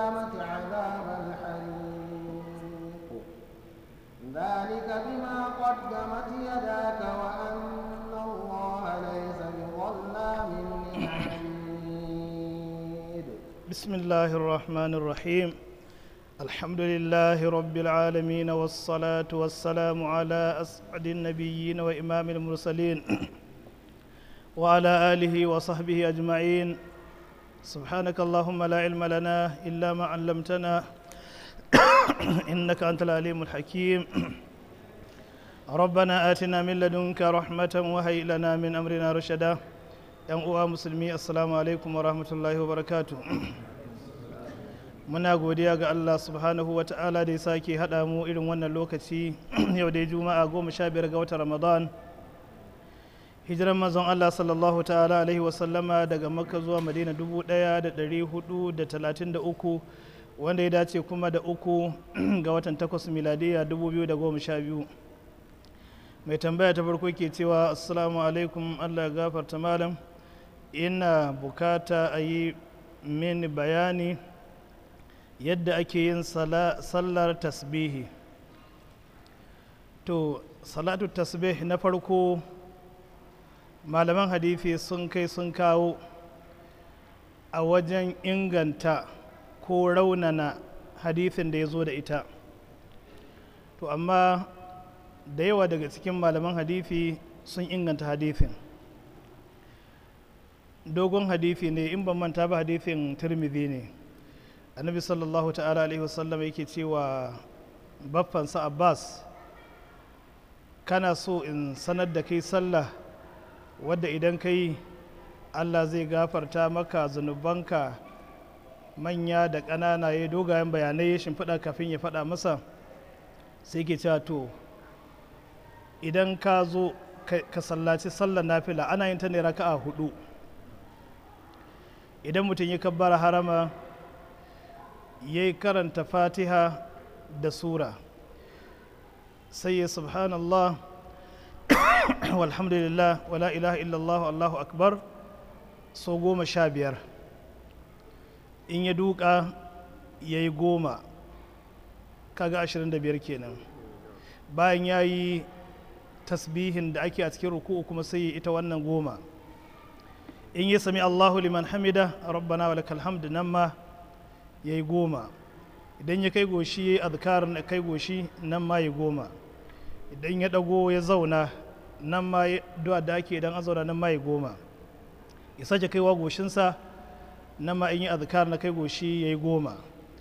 القيامة عذاب الحريق ذلك بما قدمت يداك وأن الله ليس بظلام للعبيد بسم الله الرحمن الرحيم الحمد لله رب العالمين والصلاة والسلام على أسعد النبيين وإمام المرسلين وعلى آله وصحبه أجمعين سبحانك اللهم لا علم لنا إلا ما علمتنا إنك أنت العليم الحكيم ربنا آتنا من لدنك رحمة وهيئ لنا من أمرنا رشدا ‘yan uwa musulmi assalamu alaikum wa rahmatullahi wa barakatu muna godiya ga Allah subhanahu wa ta'ala da ya sake haɗa mu irin wannan lokaci yau dai juma'a goma sha biyar ga watan ramadan hijiran mazan Allah sallallahu ta'ala alaihi wasallama daga makka zuwa madina dubu ɗaya da ɗari hudu da talatin da uku wanda ya dace kuma da uku ga watan takwas miladiya dubu biyu da goma sha biyu mai tambaya ta farko ke cewa assalamu alaikum Allah ya gafarta malam ina bukata a yi mini bayani yadda ake yin sallar tasbihi to salatu tasbih na farko malaman hadithi sun kai sun kawo a wajen inganta ko raunana hadithin da ya zo da ita to amma da yawa daga cikin malaman hadithi sun inganta hadithin dogon hadithi ne in ban manta ba hadithin turmidi ne annabi sallallahu ta'ala alaihi wasallam yake cewa baffansa abbas kana so in sanar da kai sallah wadda idan kai allah zai gafarta maka zunubanka manya da ƙanana ya dogayen bayanai ya shimfiɗa kafin ya faɗa masa sai ke cewa to idan ka zo ka sallaci sallar nafila ana yin ta ne raka'a hudu idan mutum ya kabbara harama ya yi karanta fatiha da sura sai ya subhanallah walhamdulillah wala ilaha illallah allahu akbar so goma sha biyar in ya duka ya yi goma kaga ashirin da biyar kenan bayan ya yi tasbihin da ake a cikin ruku'u kuma sai ita wannan goma in ya sami Allahu liman hamida rabbana wa lakal hamd nan ma yayi goma idan ya kai goshi yayi azkar na kai goshi nan ma yayi goma idan ya dago ya zauna nan ma du'a da ake idan an zauna nan ma yayi goma ya sake kaiwa goshinsa nan ma in yi azkar na kai goshi yayi goma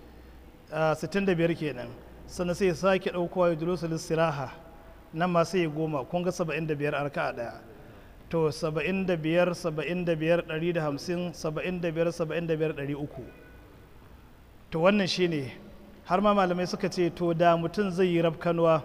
65 kenan sannan sai ya sake daukowa ya julusul istiraha nan ma sai ya goma kun ga 75 arka daya to 75 75 150 75 75 300 to wannan shine har ma malamai suka ce to da mutum zai yi rafkanuwa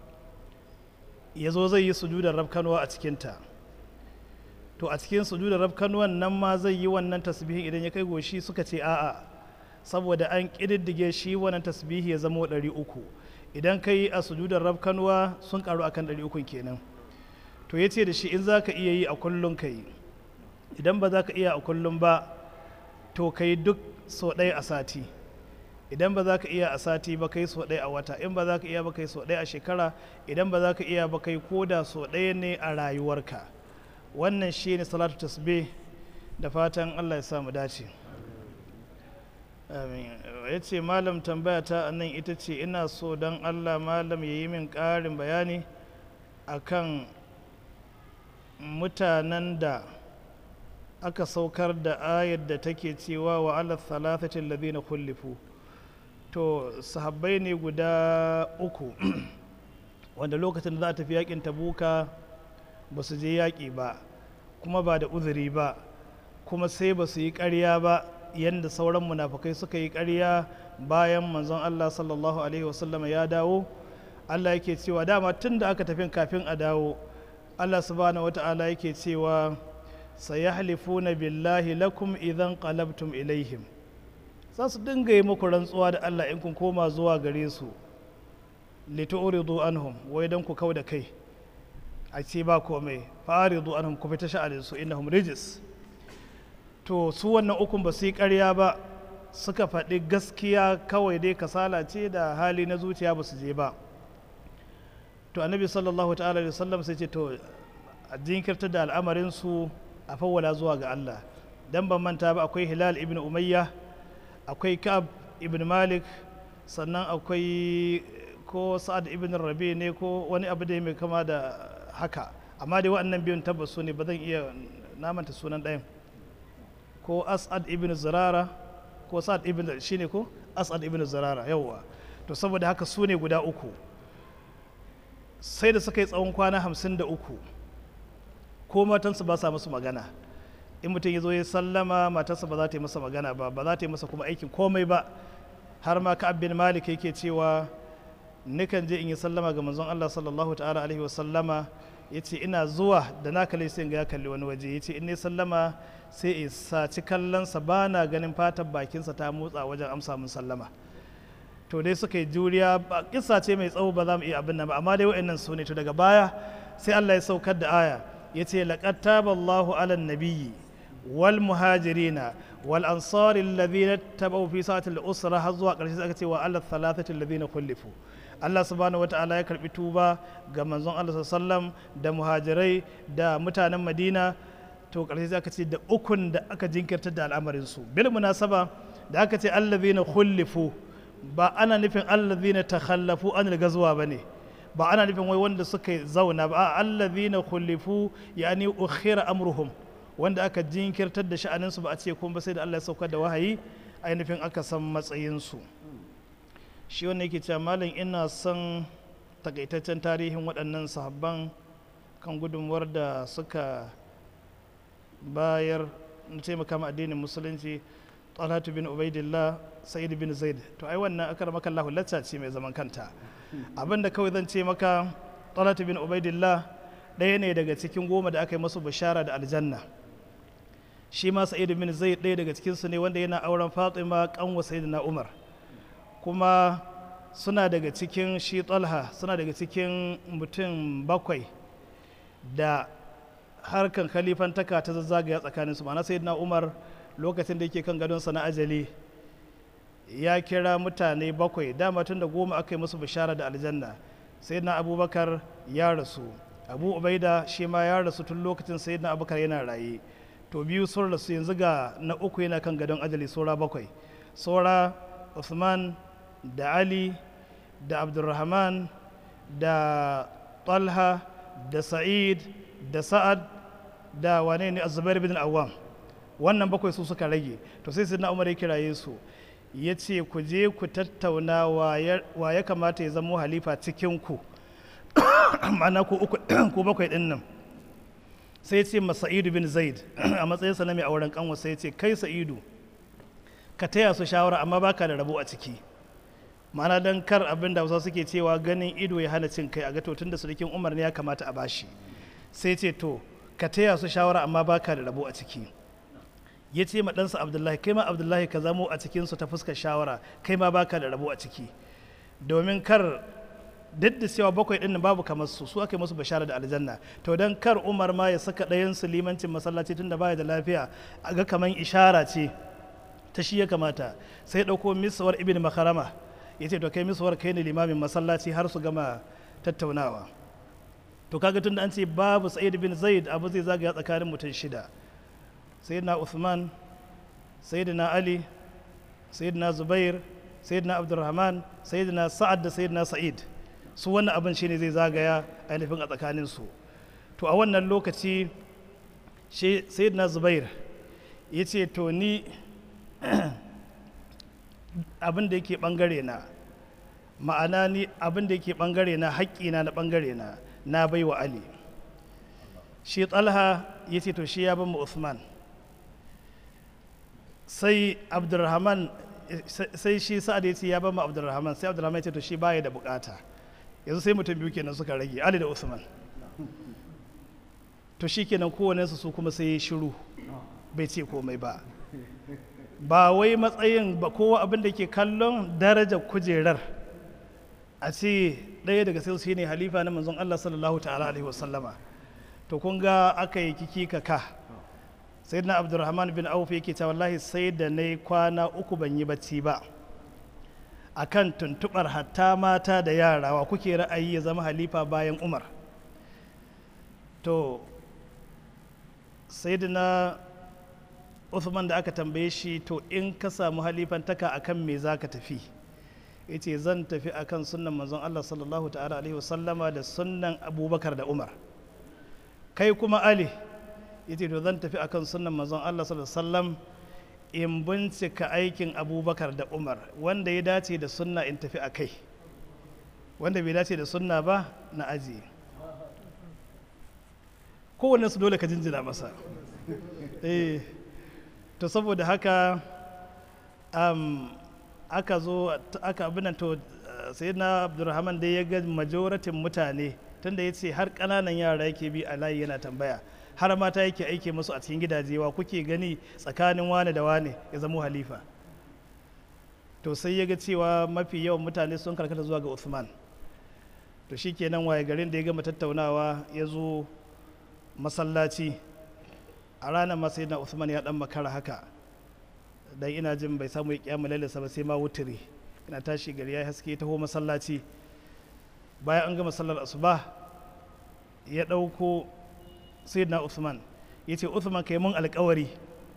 ya zo zai yi sujudar rafkanuwa a cikinta to a cikin sujudar rafkanuwan nan ma zai yi wannan tasbihin idan ya kai goshi suka ce a'a saboda an ƙididdige shi wannan tasbihi ya zama 300 idan ka yi a sujudar rafkanuwa sun karu akan 300 kenan to ya ce da shi in za ka iya yi a kullum ka yi idan ba za ka iya a kullum ba to ka yi duk sau ɗaya a sati idan ba za ka iya a sati ba ka yi sau ɗaya a wata in ba za ka iya ba ka yi sau ɗaya a shekara idan ba za ka iya ba ka yi koda sau ɗaya ne a rayuwarka wannan shi ne salatu tasbih da fatan allah ya samu dace ya ce malam tambaya ta nan ita ce ina so don allah malam ya yi min ƙarin bayani akan mutanen da aka saukar da ayar da take cewa wa ala thalathatin ladina kullifu to sahabbai ne guda uku wanda lokacin da za a tafi yakin tabuka ba su je yaƙi ba kuma ba da uzuri ba kuma sai ba su yi ƙarya ba yadda sauran munafukai suka yi ƙarya bayan manzon Allah sallallahu alaihi wasallama ya dawo Allah yake cewa dama tun da aka tafi kafin a dawo Allah subhanahu wata'ala yake cewa sayahlifuna billahi lakum idan qalabtum ilaihim za su dinga yi muku rantsuwa da Allah in kun koma zuwa gare su litu'ridu anhum wai dan ku kau da kai a ce ba komai fa'aridu anhum ku fita sha'anin su innahum rijis to su wannan ukun ba su yi ƙarya ba suka faɗi gaskiya kawai dai kasala ce da hali na zuciya ba su je ba to annabi sallallahu ta'ala da sallam sai ce to a jinkirtar da al'amarinsu a fawwala zuwa ga Allah dan ban manta ba akwai hilal ibn umayya akwai ka'ab ibn malik sannan akwai ko sa'ad ibn rabi ne ko wani abu da mai kama da haka amma dai waɗannan biyun tabbas su ne ba zan iya namanta sunan ɗayan ko as'ad ibn zirara ko sa'ad ibn shine ko as'ad ibn zirara yawwa to saboda haka su ne guda uku sai da suka yi tsawon kwana hamsin da uku ko matansu ba sa musu magana in mutum ya zo ya sallama matarsa ba za ta yi masa magana ba ba za ta yi masa kuma aikin komai ba har ma ka'ab bin malik yake cewa nikan je in yi sallama ga manzon Allah sallallahu ta'ala alaihi wa sallama yace ina zuwa da na kalle sai ga ya kalli wani waje yace in ne sallama sai in saci kallonsa ba na ganin fatan bakinsa ta motsa wajen amsa mun sallama to dai suka yi juriya ba kissa ce mai tsawo ba za mu iya abin nan ba amma dai wa'annan su ne to daga baya sai Allah ya saukar da aya yace laqad taballahu ala nabiyyi wal muhajirina wal ansari alladhina tabaw fi sa'atil usra har zuwa karshe aka ce wa ala thalathati alladhina khulifu Allah subhanahu wata'ala ya karbi tuba ga manzon Allah sallam da muhajirai da mutanen Madina to karshe aka ce da ukun da aka jinkirtar da al'amarin su bil munasaba da aka ce alladhina khulifu ba ana nufin allazina takhallafu anil gazwa bane ba ana nufin wai wanda suka zauna ba allazina khulifu yani ukhira amruhum wanda aka jinkirtar da sha'anin su ba a ce kuma ba sai da Allah ya saukar da wahayi ainihin aka san matsayin su shi wanda yake cewa malam ina son takaitaccen tarihin waɗannan sahabban kan gudunmuwar da suka bayar na taimaka ma addinin musulunci talatu bin ubaidillah sa'id bin zaid to ai wannan akar maka Allah lacca ce mai zaman kanta abinda kawai zan ce maka talatu bin ubaidillah ɗaya ne daga cikin goma da aka yi masu bishara da aljanna shi ma sa'id bin zaid ɗaya daga cikin su ne wanda yana auren fatima kanwa sayyidina umar kuma suna daga cikin shi talha suna daga cikin mutum bakwai da harkan kalifantaka ta zazzagaya tsakaninsu ma'ana sayyidina umar lokacin da yake kan gadonsa na ajali ya kira mutane bakwai dama tun da goma aka yi musu bishara da aljanna sai na abubakar ya rasu abu ubaida shi ma ya rasu tun lokacin sai na abubakar yana raye to biyu sun rasu yanzu ga na uku yana kan gadon ajali saura bakwai saura usman da ali da abdulrahman da talha da sa'id da sa'ad da wane ne azubair bin awam wannan bakwai su suka rage to sai sai umar ya kiraye su ya ce ku je ku tattauna wa ya kamata ya zamo halifa cikin ku ma'ana ku uku ku bakwai din nan sai ce ma sa'idu bin zaid a matsayinsa na mai auren kanwa sai ce kai sa'idu ka taya su shawara amma baka da rabo a ciki ma'ana don kar abin da wasu suke cewa ganin ido ya hana cin kai a ga to tun da sulikin umar ne ya kamata a bashi sai ce to ka taya su shawara amma baka da rabo a ciki ya ce ma ɗansa abdullahi kai ma abdullahi ka zamo a cikinsu ta fuskar shawara kai ma baka da rabo a ciki domin kar duk da cewa bakwai ɗin babu kamar su su aka yi musu bashara da aljanna to don kar umar ma ya saka ɗayan su limancin masallaci tunda baya da lafiya a ga kamar ishara ce ta shi ya kamata sai ɗauko miswar ibn makarama ya ce to kai miswar kai ne limamin masallaci har su gama tattaunawa to kaga tunda an ce babu sa'id bin zaid abu zai zagaya tsakanin mutum shida sayyidina Uthman sayyidina Ali sayyidina Zubair sayyidina Abdurrahman sayyidina Sa'ad da sayyidina Sa'id su wannan abin shine zai zagaya ainihin a tsakanin su to a wannan lokaci shi sayyidina Zubair ya ce to ni abin da yake bangare na ma'ana ni abin da yake bangare na haƙƙina na bangare na na baiwa Ali shi Talha ya ce to shi ya bin mu Uthman sai abdulrahman sai shi sa'ad ya ce ya ba mu abdulrahman sai abdulrahman ya ce to shi baya da bukata yanzu sai mutum biyu kenan suka rage ali da usman to shi kenan kowane su su kuma sai ya shiru bai ce komai ba ba wai matsayin ba kowa abin da ke kallon darajar kujerar a ce ɗaya daga sai shi ne halifa na manzon allah sallallahu ta'ala alaihi wasallama to kun ga aka yi kiki kaka sai na abdurrahman bin auf yake cewa wallahi sai da na kwana uku ban yi bacci ba akan tuntubar hatta mata da yara wa kuke ra'ayi ya zama halifa bayan umar to sayyidina Uthman da aka tambaye shi to in ka samu halifantaka akan me za ka tafi yace zan tafi akan sunnan manzon Allah sallallahu ta'ala alaihi wasallama da sunnan abubakar da umar kai kuma ali yace to zan tafi akan sunnan manzon Allah sallallahu alaihi wasallam in bincika aikin abubakar da umar wanda ya dace da sunna in tafi a kai wanda bai dace da sunna ba na ajiye kowanne su dole ka jinjina masa eh to saboda haka um, aka zo aka abinan to sai na abdulrahman dai ya ga majoratin mutane tunda ya ce har ƙananan yara yake bi a layi yana tambaya har mata yake aike musu a cikin gidaje wa kuke gani tsakanin wane da wane ya zamo halifa to sai ya ga cewa mafi yawan mutane sun karkata zuwa ga Uthman to shi kenan waye garin da ya gama tattaunawa ya zo masallaci a ranar masai na Uthman ya dan makara haka dan ina jin bai samu ya kiyama lalisa ba sai ma wutiri ina tashi gari ya haske taho masallaci bayan an gama sallar asuba ya ɗauko sayyidina Uthman ya ce Uthman kai mun alkawari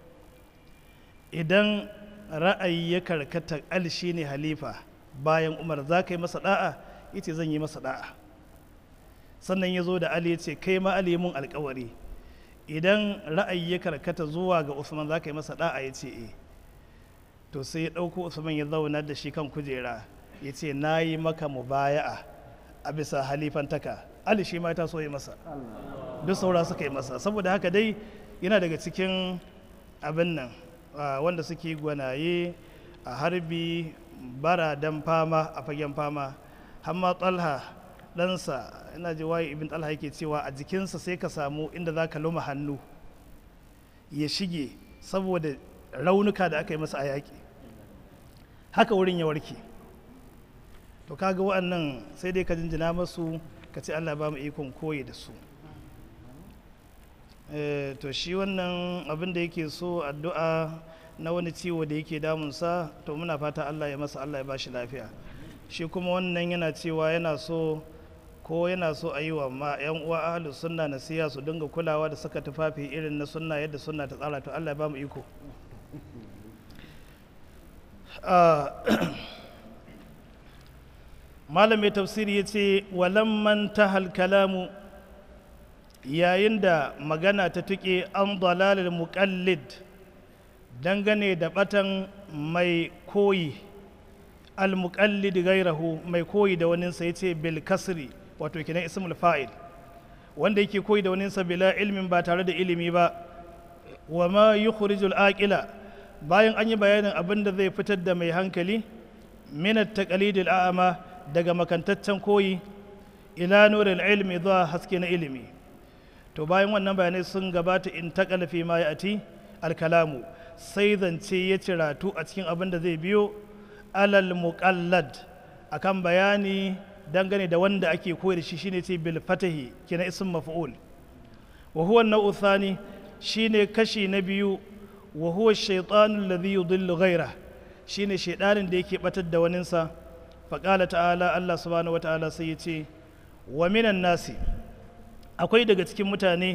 idan ra'ayi ya karkata al shi ne halifa bayan umar za ka yi masa da'a ya ce zan yi masa da'a sannan ya zo da ali ya ce kai ma ali mun alkawari idan ra'ayi ya karkata zuwa ga Uthman za ka yi masa da'a ya ce eh to sai ya ɗauko Uthman ya zauna da shi kan kujera ya ce na yi maka mubaya'a a bisa halifantaka ali shi ma ta so yi masa duk saura suka yi masa saboda haka dai yana daga cikin abin nan wanda suke gwanaye a harbi bara dan fama a fagen fama hamma talha ɗansa ina ji waye ibn talha yake cewa a jikinsa sai ka samu inda za ka luma hannu ya shige saboda raunuka da aka yi masa a yaƙi haka wurin ya warke to kaga wa'annan sai dai ka jinjina masu ka ce allah ba mu ikon koyi da su to shi wannan abin da yake so addu'a na wani ciwo da yake damunsa to muna fata Allah ya masa Allah ya bashi lafiya shi kuma wannan yana cewa yana so ko yana so a yi wa ma yan uwa ahlus sunna nasiha su dinga kulawa da saka tufafi irin na sunna yadda sunna ta tsara to Allah ya ba mu iko malamin tafsiri ya ce walamman tahal kalamu yayin da magana ta tuƙe an dalalil muƙallid dangane da batan mai koyi al-muqallid gairahu mai koyi da waninsa ya ce bil kasri wato kinan ismul fa'il wanda yake koyi da waninsa bila ilmin ba tare da ilimi ba wa ma yukhrijul aqila bayan an yi bayanin abin da zai fitar da mai hankali min at-taqlidil a'ma daga makantaccen koyi ila nuril ilmi zuwa haske na ilimi to bayan wannan bayanai sun gabata in taƙala fi ma ya'ti alkalamu sai zance ya ciratu a cikin abin da zai biyo alal muqallad akan bayani dangane da wanda ake koyar da shi shine ce bil fatahi kina ism maf'ul wa huwa an thani shine kashi na biyu wa huwa ash-shaytanu alladhi yudillu ghayra shine shaydanin da yake batar da waninsa faqala ta'ala Allah subhanahu wata'ala sai ya ce wa minan nasi akwai daga cikin mutane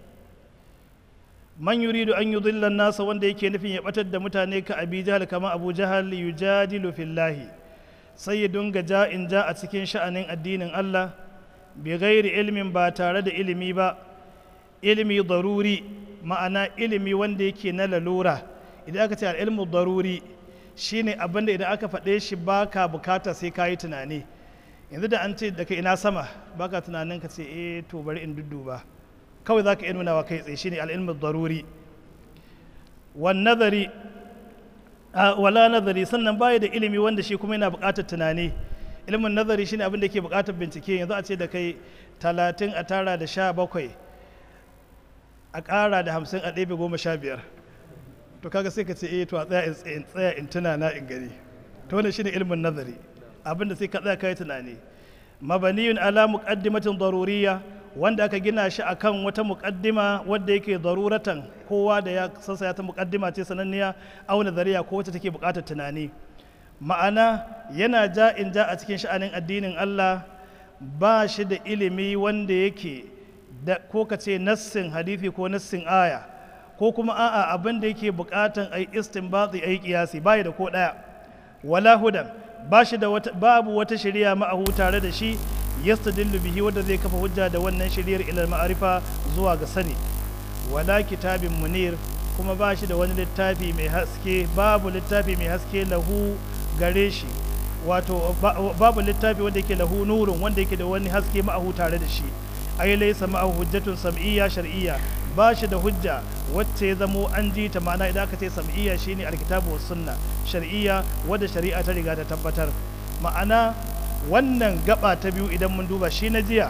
man yuridu an yudilla nasa wanda yake nufin ya batar da mutane ka abi jahal kamar abu jahal yujadilu fillahi sai ya dunga ja in ja a cikin sha'anin addinin Allah bi ghairi ilmin ba tare da ilimi ba ilimi daruri ma'ana ilimi wanda yake na lalura idan aka ce ilmu daruri shine abinda idan aka faɗe shi baka bukata sai ka yi tunani yanzu da an ce daga ina sama baka tunanin ka ce eh to bari in dudduba kawai zaka iya nunawa kai tsaye shine al-ilmu daruri wan nazari wala nazari sannan baya da ilimi wanda shi kuma yana buƙatar tunani ilimin nazari shine abin da yake buƙatar bincike yanzu a ce da kai talatin a tara da sha bakwai a ƙara da hamsin a ɗebe goma sha biyar to kaga sai ka ce eh to a tsaya in tsaya in tuna na in gani to wannan shine ilimin nazari abin da sai ka tsaya kai tunani mabaniyun ala muqaddimatin daruriyya wanda aka gina shi akan wata muƙaddima wadda yake daruratan kowa da ya sassa ta muƙaddima ce sananniya auna zariya ko wacce take buƙatar tunani ma'ana yana ja in ja a cikin sha'anin addinin Allah ba shi da ilimi wanda yake da ko ka ce nassin hadithi ko nassin aya ko kuma a'a abin da yake buƙatan ai istinbati ai kiyasi bai da ko ɗaya wala hudan ba shi da wata babu wata shari'a ma'ahu tare da shi yastadillu bihi wanda zai kafa hujja da wannan shari'ar ilal ma'arifa zuwa ga sani wala kitabin munir kuma ba shi da wani littafi mai haske babu littafi mai haske lahu gare shi wato babu littafi wanda yake lahu nurun wanda yake da wani haske ma'ahu tare da shi ai laysa ma'ahu hujjatun sam'iyya shar'iyya ba shi da hujja wacce ya zamo an ji ta ma'ana idan aka ce sam'iyya shine alkitabu was sunna shar'iyya wadda shari'a ta riga ta tabbatar ma'ana wannan gaba ta biyu idan mun duba shi na jiya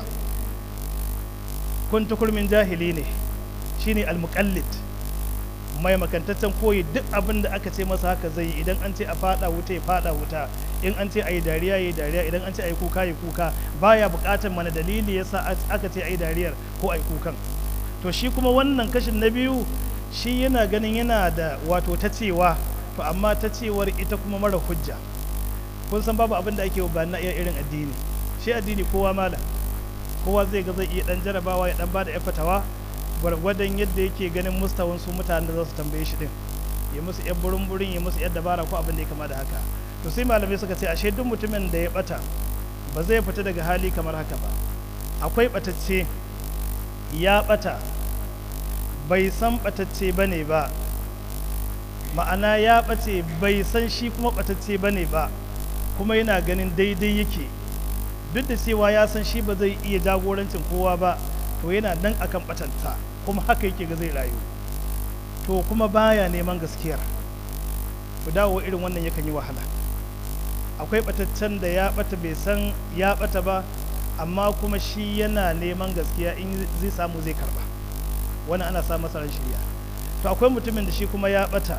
kun tukurmin jahili ne shine almuqallid mai makantaccen koyi duk abin da aka ce masa haka zai yi idan an ce a fada wuta ya fada wuta in an ce a yi dariya ya yi dariya idan an ce a yi kuka ya kuka baya bukatar mana dalili yasa aka ce a yi dariyar ko a yi kukan to shi kuma wannan kashin na biyu shi yana ganin yana da wato ta cewa to amma ta cewar ita kuma mara hujja kun san babu abin da ake ba na iya irin addini shi addini kowa mala kowa zai ga zai iya dan jarabawa ya dan bada ya fatawa gwargwadon yadda yake ganin mustawan su mutanen da za su tambaye shi din ya musu yan burin burin ya musu yan dabara ko abin da ya kama da haka to sai malamai suka ce ashe duk mutumin da ya bata ba zai fita daga hali kamar haka ba akwai batacce ya bata bai san batacce bane ba ma'ana ya bace bai san shi kuma batacce bane ba kuma yana ganin daidai yake duk da cewa ya san shi ba zai iya jagorancin kowa ba to yana nan akan batanta kuma haka yake ga zai rayu to kuma baya neman gaskiyar ku dawo irin wannan yakan yi wahala akwai bataccen da ya bata bai san ya bata ba amma kuma shi yana neman gaskiya in zai samu zai karba wani ana sa masa shirya to akwai mutumin da shi kuma ya bata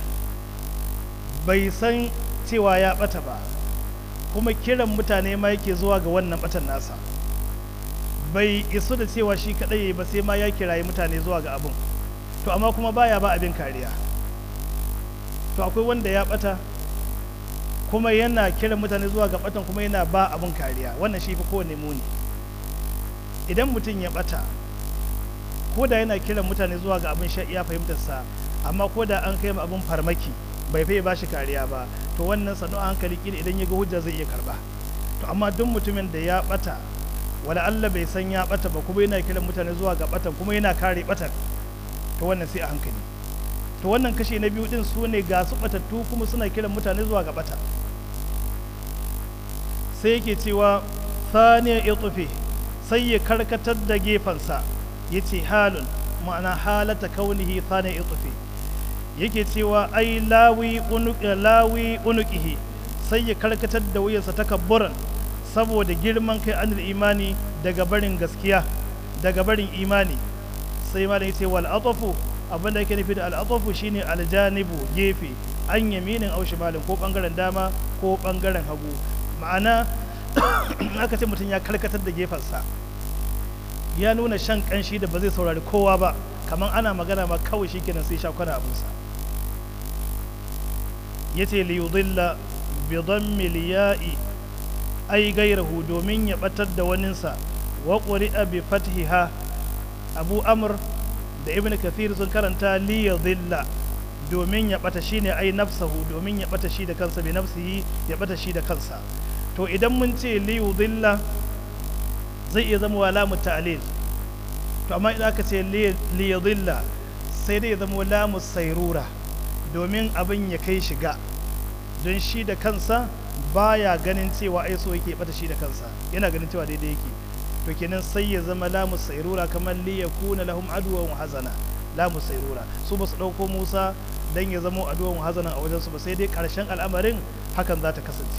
bai san cewa ya bata ba kuma kiran mutane ma yake zuwa ga wannan batan nasa bai isu da cewa shi kadai ba sai ma ya kirayi mutane zuwa ga abin to amma kuma baya ba abin kariya to akwai wanda ya bata kuma yana kiran mutane zuwa ga batan kuma yana ba abin kariya wannan shi fi kowane muni idan mutum ya bata ko da yana kiran mutane zuwa ga abin sha iya fahimtarsa amma ko da an kai ma abin farmaki bai fai ba shi kariya ba to wannan sanu a hankali kila idan ya ga hujja zai iya karba to amma duk mutumin da ya bata wala Allah bai san ya bata ba kuma yana kiran mutane zuwa ga batan kuma yana kare batan to wannan sai a hankali to wannan kashe na biyu din su ne ga su batattu kuma suna kiran mutane zuwa ga bata sai yake cewa saniya itufi sai ya karkatar da gefensa ya ce halun ma'ana halata kaunihi saniya itufi yake cewa ai lawi lawi unuqihi sai ya karkatar da wuyarsa takabburan saboda girman kai anil imani daga barin gaskiya daga barin imani sai malam yace wal atafu abinda yake nufi da al atafu shine aljanibu gefe an yaminin au shimalin ko bangaren dama ko bangaren hagu ma'ana aka ce mutum ya karkatar da gefensa ya nuna shan kanshi da ba zai saurari kowa ba kamar ana magana ma kawai shikenan sai sha kwana abinsa yace li yudilla bi dhammil ya'i ai gairahu domin ya batar da waninsa wa quri'a bi fathiha abu amr da ibn kathir sun karanta li yudilla domin ya bata shine ai nafsahu domin ya bata shi da kansa bi nafsihi ya bata shi da kansa to idan mun ce li yudilla zai iya zama lamu ta'lil to amma idan aka ce li yudilla sai dai ya zama lamu sairura domin abin ya kai shiga don shi da kansa baya ganin cewa ai so yake bata shi da kansa yana ganin cewa daidai yake to kenan sai ya zama lamu sairura kamar li yakuna lahum aduwan wa hazana lamu sairura su ba su dauko Musa dan ya zama aduwan wa hazana a wajen su ba sai dai karshen al'amarin hakan za ta kasance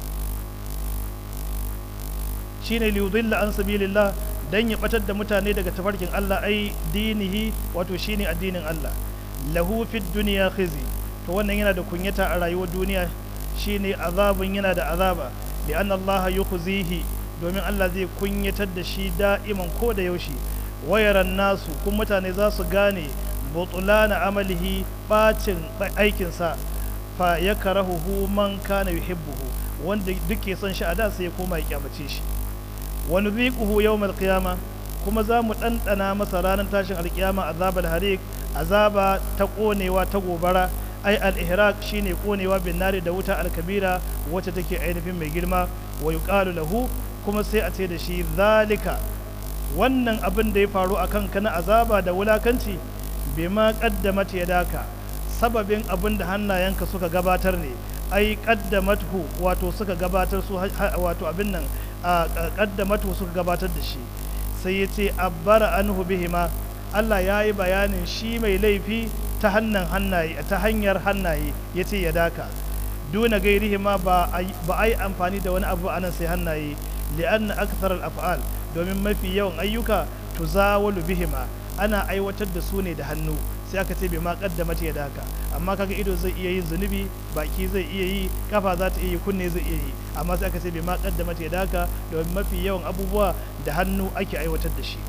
shine li yudilla an sabilillah dan ya batar da mutane daga tafarkin Allah ai dinihi wato shine addinin Allah lahu fid dunya khizi to wannan yana da kunyata a rayuwar duniya shine azabun yana da azaba li'an Allah yukhzihi domin Allah zai kunyatar da shi da'iman ko da yaushe wayaran nasu kuma mutane za su gane butulana amalihi bacin aikinsa fa ya karahuhu man kana yuhibbuhu wanda duke son shi a da sai ya koma ya kyamace shi wa nudhiquhu yawmal qiyama kuma za mu ɗanɗana masa ranar tashin alkiyama azabal harik azaba ta ƙonewa ta gobara ai al-ihraq shine ƙonewa bin nari da wuta al-kabira wacce take ainihin mai girma wa yuqalu lahu kuma sai a ce da shi zalika wannan abin da ya faru a kanka na azaba da wulakanci bima qaddamat yadaka sababin abin da hannayenka suka gabatar ne ai qaddamathu wato suka gabatar su wato abin nan qaddamathu suka gabatar da shi sai ya ce abbara anhu bihima Allah ya yi bayanin shi mai laifi ta hannun hannaye ta hanyar hannaye ya ce ya daka duna gairihi ma ba a yi amfani da wani abu anan sai hannaye li'anna akthar al-af'al domin mafi yawan ayyuka tuzawalu bihima ana aiwatar da su ne da hannu sai aka ce bai ma kaddama ya daka amma kaga ido zai iya yin zunubi baki zai iya yi kafa za ta iya yi kunne zai iya yi amma sai aka ce bai ma kaddama ya daka domin mafi yawan abubuwa da hannu ake aiwatar da shi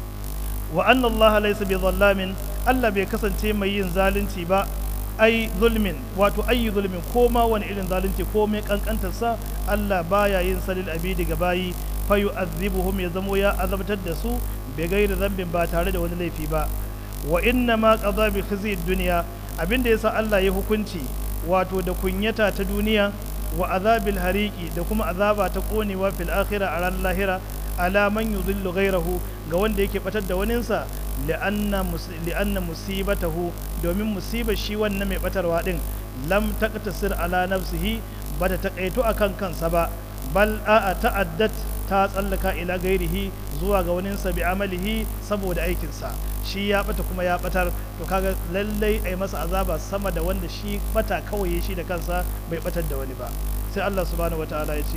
wa anna allaha laysa bi zallamin Allah bai kasance mai yin zalunci ba ai zulmin wato ayi zulmin ko ma wani irin zalunci ko mai kankantarsa Allah baya yin salil abidi ga bayi fa yu'adhibuhum ya zamo ya azabtar da su bai gairi zambin ba tare da wani laifi ba wa inna ma qada bi khizyi dunya abinda yasa Allah ya hukunci wato da kunyata ta duniya wa azabil hariki da kuma azaba ta konewa fil akhirah a ran lahira ala man yudhillu ghayrahu ga wanda yake batar da waninsa li'anna li'anna musibatahu domin musibar shi wannan mai batarwa din lam taqtasir ala nafsihi bata takaito akan kansa ba bal a'a ta'addat ta tsallaka ila gairihi zuwa ga waninsa bi amalihi saboda aikinsa shi ya bata kuma ya batar to kaga lallai ai masa azaba sama da wanda shi bata kawai shi da kansa bai batar da wani ba sai Allah subhanahu wataala ya ce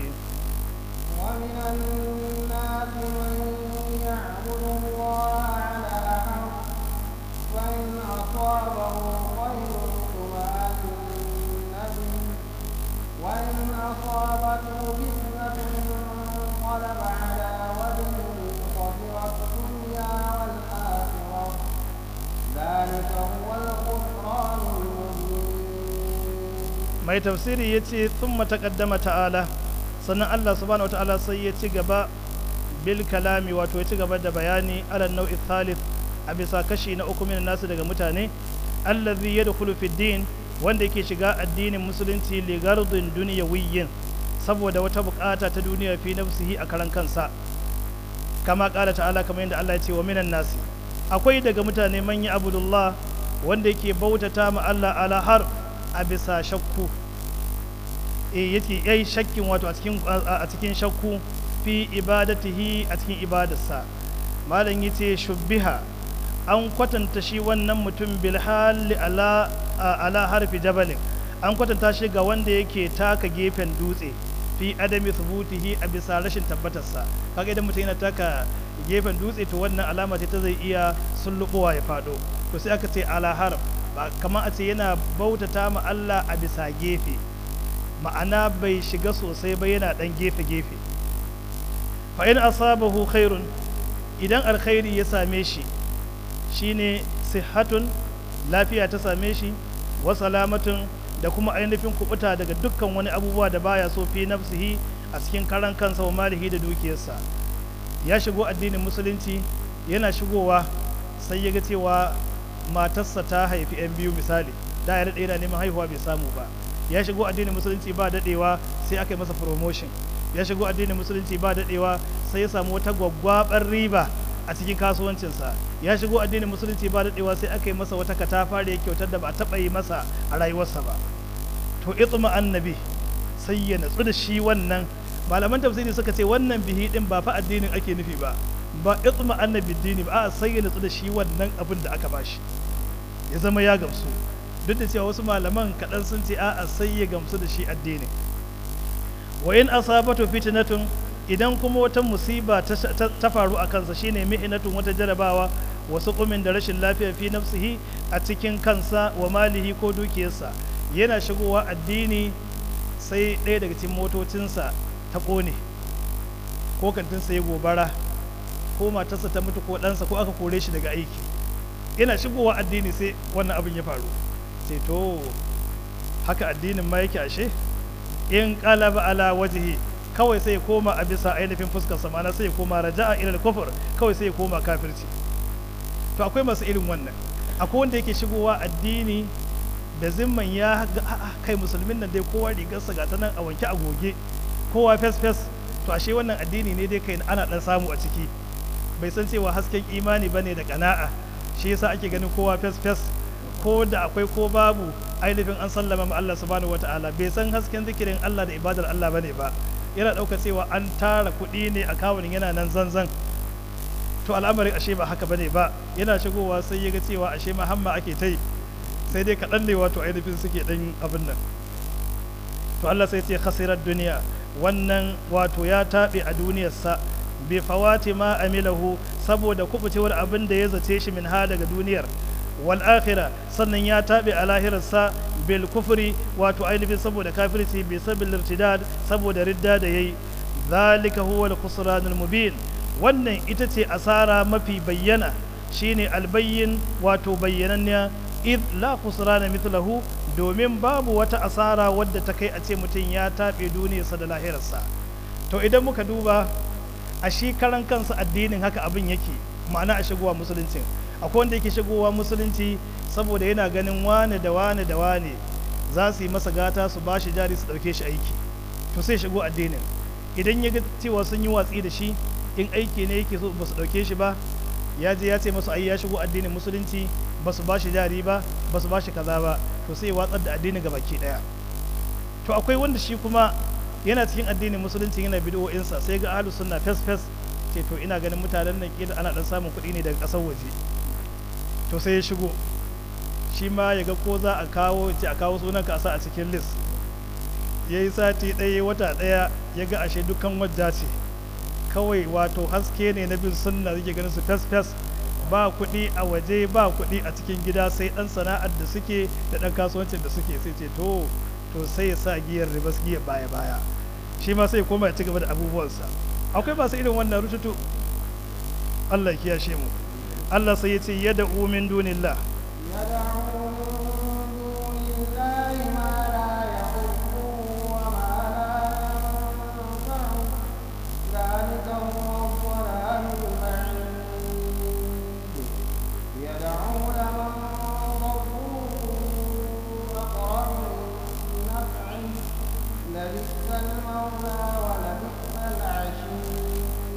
ومن الناس من يعبد الله على حرف فإن أصابه خير اطمأن به وإن أصابته فتنة انقلب على وجهه خسر الدنيا والآخرة ذلك هو الخسران المبين mai tafsiri ya ce sun mataƙaddama ta'ala sannan Allah subhanahu wa ta'ala sai ya ci gaba bil kalami wato ya ci gaba da bayani ala nau'i thalith a bisa kashi na uku min nasu daga mutane allazi yadkhulu fi din wanda yake shiga addinin musulunci li gardin dunyawiyyin saboda wata bukata ta duniya fi nafsihi a karan kansa kama kala ta'ala kamar yadda Allah ya ce wa minan nasi akwai daga mutane man yi abudullah wanda yake bautata ma Allah ala har a bisa shakku e yake yayi shakkin wato a cikin a cikin shakku fi ibadatihi a cikin ibadarsa malam yace shubbiha an kwatanta shi wannan mutum bil hali ala ala harfi jabalin an kwatanta shi ga wanda yake taka gefen dutse fi adami thubutihi a bisa rashin tabbatarsa kaga idan mutum yana taka gefen dutse to wannan alama ce ta zai iya sullubowa ya fado to sai aka ce ala harf ba kamar a ce yana bautata ma Allah a bisa gefe ma'ana bai shiga sosai ba yana dan gefe gefe fa in asabahu khairun idan alkhairi ya same shi shine sihatun lafiya ta same shi wa salamatun da kuma ainihin kubuta daga dukkan wani abubuwa da baya so fi nafsihi a cikin karan kansa wa malihi da dukiyarsa ya shigo addinin musulunci yana shigowa sai ya ga cewa matarsa ta haifi 'yan biyu misali da ya daɗe yana neman haihuwa bai samu ba ya shigo addinin musulunci ba daɗewa sai aka yi masa promotion ya shigo addinin musulunci ba daɗewa sai ya samu wata gwaggwabar riba a cikin kasuwancinsa ya shigo addinin musulunci ba daɗewa sai aka yi masa wata katafare kyautar da ba a taɓa yi masa a rayuwarsa ba to itma annabi sai ya natsu da shi wannan malaman tafsiri suka ce wannan bihi din ba fa addinin ake nufi ba ba itma annabi dini ba a sai ya natsu da shi wannan abin da aka bashi ya zama ya gamsu duk da cewa wasu malaman kaɗan sun ce a'a sai ya gamsu da shi addinin wa in asabatu fitnatun idan kuma wata musiba ta faru a kansa shine mihinatun wata jarabawa wasu kumin da rashin lafiya fi nafsihi a cikin kansa wa malihi ko dukiyarsa yana shigowa addini sai ɗaya daga cikin motocinsa ta ƙone ko kantinsa ya gobara ko matarsa ta mutu ko ɗansa ko aka kore shi daga aiki yana shigowa addini sai wannan abin ya faru sai to haka addinin ma yake ashe in qalaba ala wajhi kawai sai ya koma a bisa ainihin fuskar sa ma'ana sai ya koma raja'a ila al-kufr kawai sai ya koma kafirci to akwai masu irin wannan akwai wanda yake shigowa addini da zimman ya ga a'a kai musulmin nan dai kowa rigarsa ga ta nan a wanke a goge kowa fes fes to ashe wannan addini ne dai kai ana dan samu a ciki bai san cewa hasken imani bane da kana'a shi yasa ake ganin kowa fes fes ko da akwai ko babu ainihin an sallama ma Allah subhanahu wataala bai san hasken zikirin Allah da ibadar Allah bane ba yana ɗauka cewa an tara kuɗi ne a kawunin yana nan zanzan to al'amarin ashe ba haka bane ba yana shigowa sai ya ga cewa ashe ma hamma ake ta yi sai dai kaɗan ne wato ainihin suke ɗan abin nan to Allah sai ce khasirar duniya wannan wato ya taɓe a duniyarsa bi fawati ma amilahu saboda kubucewar abin da ya zace shi min ha daga duniyar wal akhira sannan ya taɓe a lahirarsa bil kufri wato ainihin saboda kafirci bi sabil irtidad saboda ridda da yayi zalika huwa al khusranul mubin wannan ita ce asara mafi bayyana shine albayyin wato bayyananniya id la khusrana mithlahu domin babu wata asara wadda ta kai a ce mutum ya taɓe duniyarsa da lahirarsa to idan muka duba a shi karan kansa addinin haka abin yake ma'ana a shigowa musuluncin akwai wanda yake shigowa musulunci saboda yana ganin wane da wane da wane za su yi masa gata su ba shi jari su ɗauke shi aiki to sai shigo addinin idan ya ga cewa sun yi watsi da shi in aiki ne yake so ba su ɗauke shi ba ya je ya ce masu ai ya shigo addinin musulunci ba su ba shi jari ba ba su ba shi kaza ba to sai watsar da addinin ga baki ɗaya to akwai wanda shi kuma yana cikin addinin musulunci yana bid'o'insa sai ga ahlus sunna fes fes ce to ina ganin mutanen nan kila ana dan samun kuɗi ne daga ƙasar waje to sai ya shigo shi ma ya ga ko za a kawo ce a kawo sunan ka sa a cikin list ya yi sati ɗaya wata ɗaya ya ga ashe dukkan wajja ce kawai wato haske ne na bin sunna zai ganin su fes fes ba kuɗi a waje ba kuɗi a cikin gida sai ɗan sana'ar da suke da ɗan kasuwancin da suke sai ce to to sai ya sa giyar ribas giyar baya baya shi ma sai koma ya ci gaba da abubuwansa akwai masu irin wannan rututu Allah ya kiyashe mu Allah sai ya ce yada umin dunillah يدعو من دون الله ما لا يضره وما لا ينفعه ذلك هو الضلال البعيد يدعو لمن ضره أقرب من نفعه لبئس المولى ولبئس العشير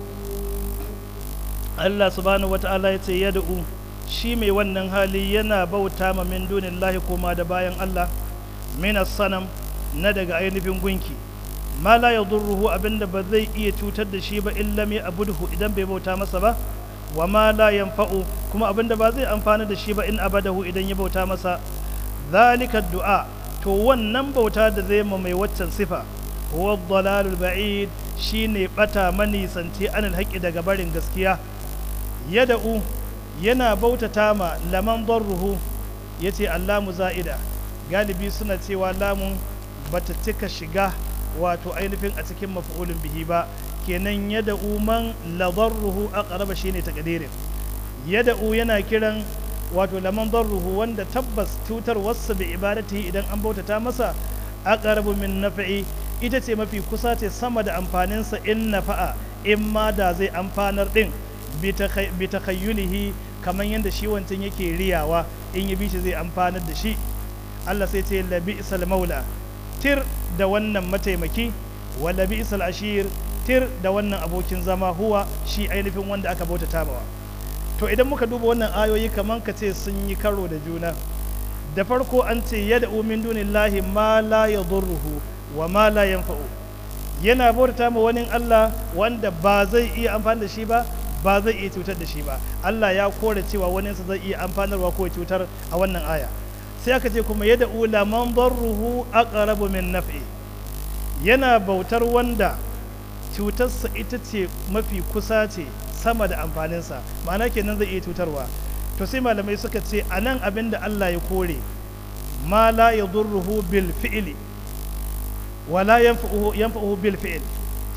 Allah subhanahu wata'ala ya ce yad'u shi mai wannan hali yana bauta ma min dunillahi koma da bayan Allah minas sanam na daga ainihin gunki ma la yadurruhu abinda ba zai iya cutar da shi ba illa mai abudhu idan bai bauta masa ba wa ma la yanfa'u kuma abinda ba zai amfana da shi ba in abadahu idan ya bauta masa zalika du'a to wannan bauta da zai ma mai waccan sifa huwa dalalul ba'id shine bata manisanci anil haqqi daga barin gaskiya yada'u yana bautata ma laman darruhu yace allamu za'ida galibi suna cewa lamun bata cika shiga wato ainihin a cikin maf'ulun bihi ba kenan yada'u man la darruhu aqraba shine takdirin yada'u yana kiran wato laman darruhu wanda tabbas cutar wasu bi ibadati idan an bautata masa aqrabu min naf'i ita ce mafi kusa ce sama da amfaninsa in nafa'a in ma da zai amfanar din bi takhayyulihi kamar yadda shi wancan yake riyawa in ya bi shi zai amfanar da shi Allah sai ce labi isal maula tir da wannan mataimaki wa labi isal ashir tir da wannan abokin zama huwa shi ainihin wanda aka bauta tamawa to idan muka duba wannan ayoyi kamar ka ce sun yi karo da juna da farko an ce yada min dunillahi ma la yadurruhu wa ma la yanfa'u yana bauta ma wani Allah wanda ba zai iya amfani da shi ba ba zai iya cutar da shi ba Allah ya kore cewa waninsa zai iya amfanarwa ko cutar a wannan aya sai aka ce kuma yada ula man darruhu aqrabu min naf'i yana bautar wanda cutarsa ita ce mafi kusa ce sama da amfaninsa ma'ana kenan zai iya cutarwa to sai malamai suka ce a nan abin da Allah ya kore ma la yadurruhu bil fi'li wa la yanfa'uhu yanfa'uhu bil fi'l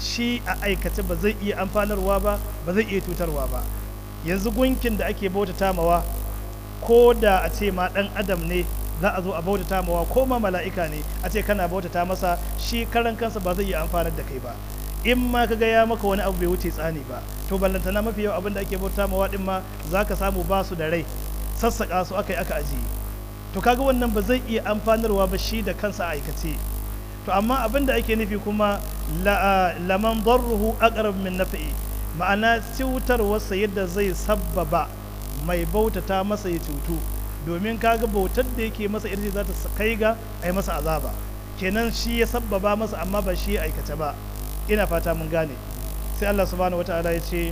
shi a aikace ba zai iya amfanarwa ba ba zai iya cutarwa ba yanzu gunkin da ake bautata mawa ko da a ce ma dan adam ne za a zo a bautata mawa ko ma mala'ika ne a ce kana bautata masa shi karan kansa ba zai iya amfanar da kai ba in ma ka ga ya maka wani abu bai wuce tsani ba to ballantana mafi yawa abin da ake bautata mawa din ma za ka samu ba su da rai sassaƙa su aka yi aka ajiye to kaga wannan ba zai iya amfanarwa ba shi da kansa a aikace to amma abin da ake nufi kuma laman darruhu aqrab min nafi'i ma'ana cutarwarsa yadda zai sabbaba mai bautata masa ya cutu domin kaga bautar da yake masa ita za ta kai ga a yi masa azaba kenan shi ya sabbaba masa amma ba shi ya aikace ba ina fata mun gane sai Allah subhanahu wata'ala ya ce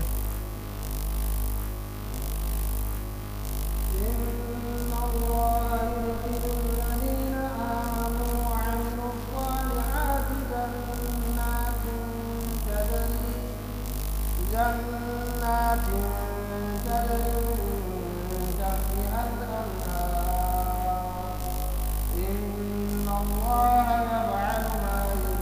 إن الله يدخل الذين آمنوا وعملوا الصالحات جنات تجري جنات تجري من تحتها الأنهار إن الله يفعل ما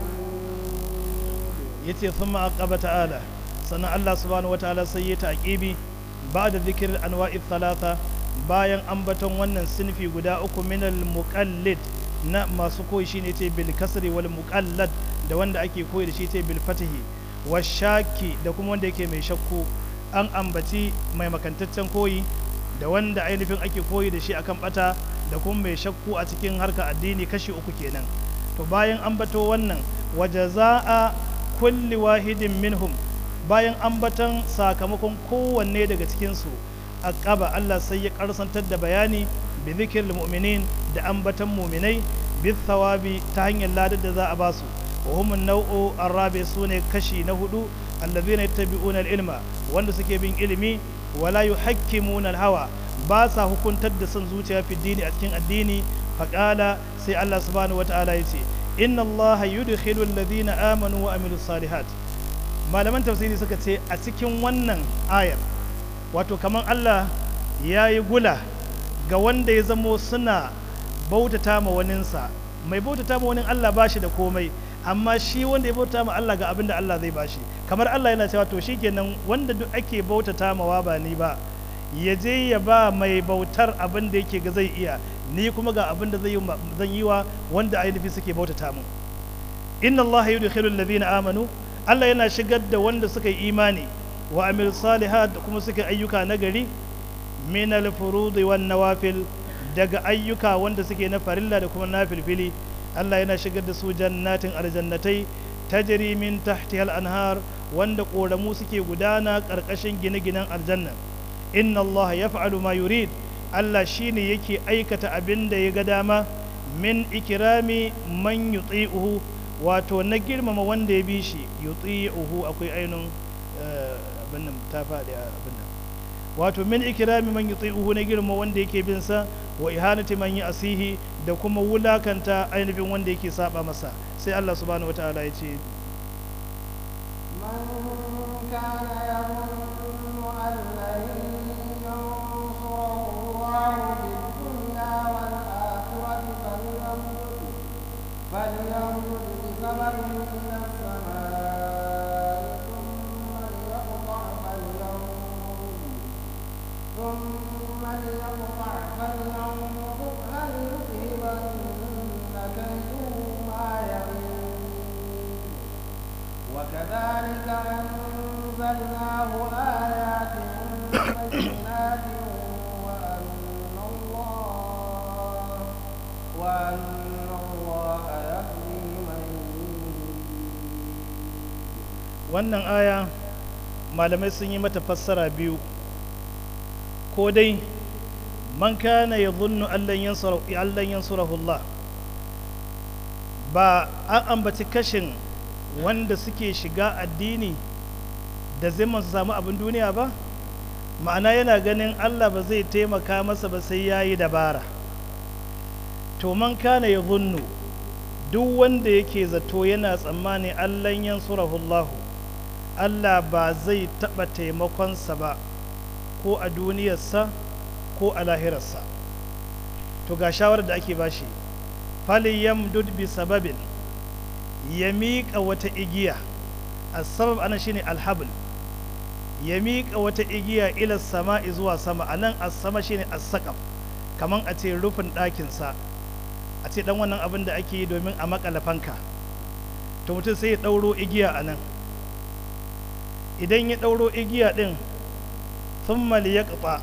يريد yace thumma aqaba ta'ala sannan Allah subhanahu wataala sai ya taqibi ba'da dhikr anwa'i thalatha bayan ambaton wannan sinfi guda uku min al muqallid na masu koyi shine ce bil kasri wal muqallad da wanda ake koyi da shi ce bil fatihi washaki da kuma wanda yake mai shakku an ambaci mai makantaccen koyi da wanda ainihin ake koyi da shi akan bata da kuma mai shakku a cikin harkar addini kashi uku kenan to bayan ambato wannan wajaza'a kulli wahidin minhum bayan ambaton sakamakon kowanne daga cikinsu a ƙaba Allah sai ya karsantar da bayani bi zikir mu'minin da ambaton muminai bi thawabi ta hanyar ladar da za a basu wa hum nau'u arabi sune kashi na hudu allazina yattabi'una al-ilma wanda suke bin ilimi wala yuhakkimuna al-hawa ba sa hukuntar da son zuciya fi dini a cikin addini faqala sai Allah subhanahu wata'ala ya ce inna allaha yudkhilu alladhina amanu wa amilus salihat malaman tafsiri suka ce a cikin wannan ayar wato kamar Allah ya yi gula ga wanda ya zamo suna bautata ma waninsa mai bautata ma wani Allah ba shi da komai amma shi wanda ya bautata ma Allah ga abin da Allah zai bashi kamar Allah yana cewa to shikenan wanda duk ake bautata ma ba ni ba ya je ya ba mai bautar abin da yake ga zai iya ni kuma ga abin da zai yi zan yi wa wanda ainihi suke bautata mu inna Allah yudkhilul ladina amanu Allah yana shigar da wanda suka yi imani wa amil salihat kuma suka ayyuka nagari min al furudi wan nawafil daga ayyuka wanda suke na farilla da kuma nafilfili Allah yana shigar da su jannatin aljannatai tajri min tahtiha al anhar wanda koramu suke gudana karkashin gine-ginen aljanna inna Allah yaf'alu ma yurid Allah shine yake aikata abin da ya ga dama min ikirami man yuti'uhu wato na girmama wanda ya bi shi yuti'uhu akwai ainun abin nan ta faɗi abin nan wato min ikirami man yuti'uhu na girmama wanda yake bin sa wa ihanati man asihi da kuma wulakanta ainihin wanda yake saba masa sai Allah subhanahu wataala ya ce من كان يظن أن لن ينصره الله في الدنيا والآخرة فليمدد فليمدد بسبب إلى السماء ثم ليقطع فلينظر ثم ليقطع فلينظر هل يذهبن كيده ما يغيظ وكذلك أنزلناه آيات بينات وأن الله وأن الله يهدي من يريد wannan aya malamai sun yi mata fassara biyu ko dai man kana ya zunnu allan yansurahu Allah ba an ambaci kashin wanda suke shiga addini da zai su samu abin duniya ba ma'ana yana ganin Allah ba zai taimaka masa ba sai ya yi dabara to man kana ya zunnu duk wanda yake zato yana tsammani allan yansurahu Allahu Allah ba zai taɓa taimakonsa ba ko a duniyarsa ko a lahirarsa to ga shawarar da ake bashi fali yamdud bi sababin ya miƙa wata igiya asbab ana shine alhabl ya miƙa wata igiya ila sama'i zuwa sama anan as-sama shine as-saqaf kaman a ce rufin ɗakinsa a ce dan wannan abin da ake yi domin a makala fanka to mutum sai ya ɗauro igiya a nan idan ya ɗauro igiya ɗin sun ya ƙafa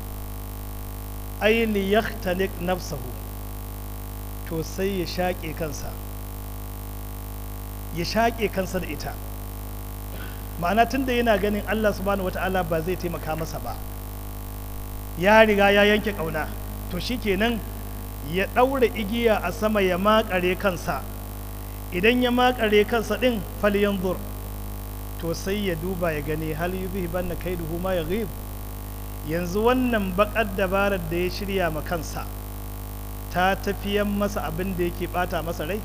ai liyaktalik nafsahu to sai ya shaƙe kansa ya shaƙe kansa da ita ma'ana tun da yana ganin allah subhanahu wata'ala ba zai taimaka masa ba ya riga ya yanke ƙauna to shikenan ya ɗaura igiya a sama ya makare kansa idan ya makare kansa ɗin falyan zur to sai ya duba ya gani hal yi banna kai duhu ma ya ghib yanzu wannan bakar dabarar da ya shirya ma kansa ta tafiyan masa abin da yake bata masa rai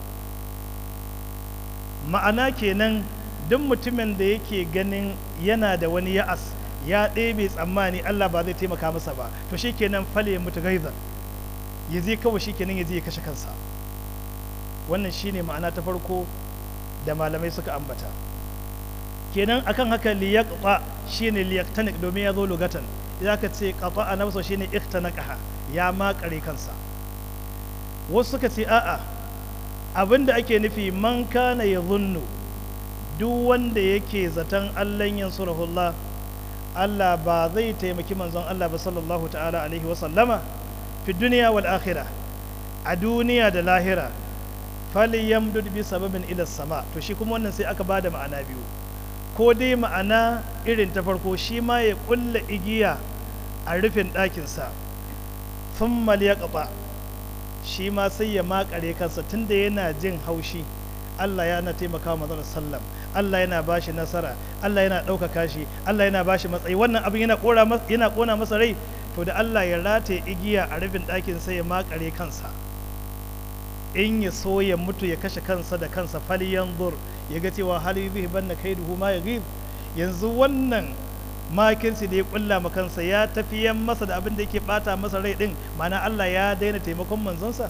ma'ana kenan duk mutumin da yake ganin yana da wani ya'as ya ɗebe tsammani Allah ba zai taimaka masa ba to shikenan fale ya mutu gaizan ya je kawai shikenan ya je ya kashe kansa wannan shine ma'ana ta farko da malamai suka ambata kenan akan haka liyaqta shine liyaqtanik domin ya zo lugatan idan ka ce qata a nafsa shine ikhtanaqaha ya makare kansa wasu suka ce a'a abinda ake nufi man kana yadhunnu duk wanda yake zaton Allah yansurahullah Allah ba zai taimaki manzon Allah ba sallallahu ta'ala alaihi wa sallama fi duniya wal akhirah a duniya da lahira falyamdud bi sababin ila sama to shi kuma wannan sai aka bada ma'ana biyu ko dai ma'ana irin ta farko shi ma ya kulla igiya a rufin ɗakinsa thumma liyaqta shi ma sai ya makare kansa tunda yana jin haushi Allah yana taimaka wa manzon sallam Allah yana bashi nasara Allah yana ɗaukaka shi Allah yana bashi matsayi wannan abin yana kora yana kona masa rai to da Allah ya rataye igiya a rufin ɗakin sai ya makare kansa in ya so ya mutu ya kashe kansa da kansa faliyan zur ya ga cewa hali zai banna kai duhu ma ya ghib yanzu wannan makinsi da ya kulla ma kansa ya tafiyan masa da abin da yake bata masa rai din mana Allah ya daina taimakon manzonsa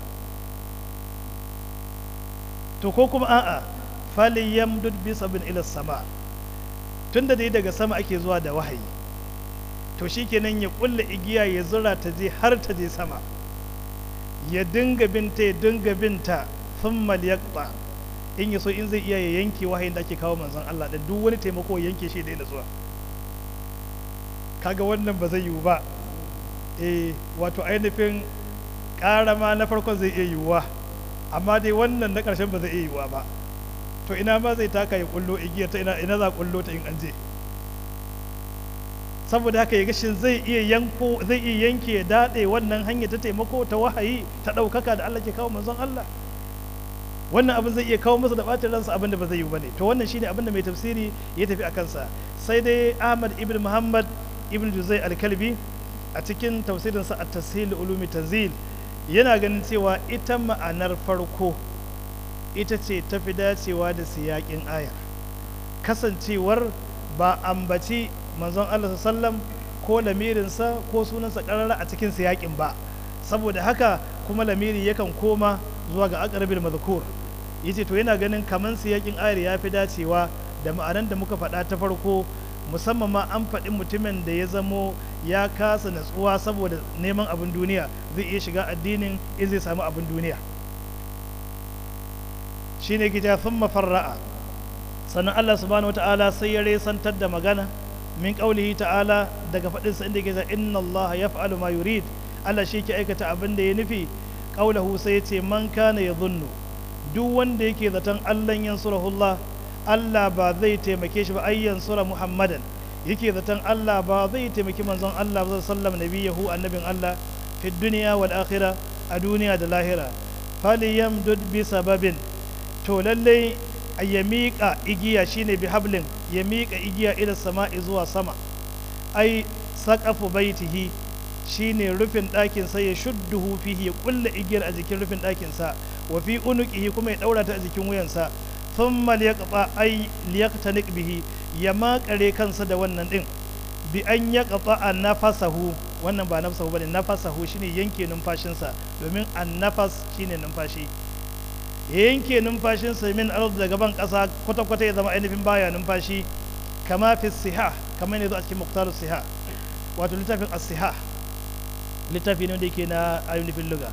to ko kuma a'a falyamdud bi sabin ila sama tunda dai daga sama ake zuwa da wahayi to shikenan ya kulla igiya ya zura ta je har ta je sama ya dinga binta ya dinga binta thumma liyaqta in ya so in zai iya ya yanke wahayin da ake kawo manzon Allah da duk wani taimako ya yanke shi da yana zuwa kaga wannan ba zai yiwu ba eh wato ainihin karama na farkon zai iya yiwuwa amma dai wannan na ƙarshen ba zai iya yiwuwa ba to ina ma zai taka ya kullo igiyar ta ina ina za kullo ta in an je saboda haka ya gashin zai iya yanko zai iya yanke ya dade wannan hanya ta taimako ta wahayi ta ɗaukaka da Allah ke kawo manzon Allah wannan abin zai iya kawo masa da ɓacin ransa abin da ba zai yi ba ne to wannan shine abin da mai tafsiri ya tafi a kansa sai dai Ahmad ibn Muhammad ibn Juzai al-Kalbi a cikin tafsirinsa at-tashil ulumi tanzil yana ganin cewa ita ma'anar farko ita ce tafi dacewa da siyakin aya kasancewar ba ambaci manzon Allah sallam ko lamirinsa ko sunansa karara a cikin siyakin ba saboda haka kuma lamiri yakan koma zuwa ga aqrabil madhkur yace to yana ganin kaman siyakin ayar ya fi dacewa da ma'anan da muka faɗa ta farko musamman ma an faɗi mutumin da ya zamo ya kasa natsuwa saboda neman abin duniya zai iya shiga addinin in zai samu abin duniya shine gija sun mafarra'a sannan Allah subhanahu wata'ala sai ya resantar da magana min ƙaulihi ta'ala daga faɗinsa inda ke inna Allah ya fa'alu ma yurid Allah shi ke aikata abin da ya nufi ƙaulahu sai ya ce man kana ya zunnu duk wanda yake zaton Allah yansurahullah Allah ba zai taimake shi ba ai yansura Muhammadan yake zaton Allah ba zai taimaki manzon Allah ba sallam nabiyahu annabin Allah fi duniya wal akhirah a duniya da lahira falyamdud bi sababin to lallai ya miƙa igiya shine bi hablin ya miƙa igiya ila sama'i zuwa sama ai saqafu baitihi shine rufin ɗakin sa ya shudduhu fihi ya kulla igiyar a jikin rufin ɗakin sa wa fi unuqihi kuma ya daura ta a jikin wuyansa thumma liyaqta ay liyaqtanik bihi ya makare kansa da wannan din bi an yaqta nafasahu wannan ba nafsahu bane nafasahu shine yanke numfashinsa domin annafas shine numfashi ya yanke numfashinsa min arz daga ban ƙasa kwata-kwata ya zama ainihin baya numfashi kama fi siha kamar ne zo a cikin muktaru siha wato littafin as-siha littafi ne wanda yake na ainihin luga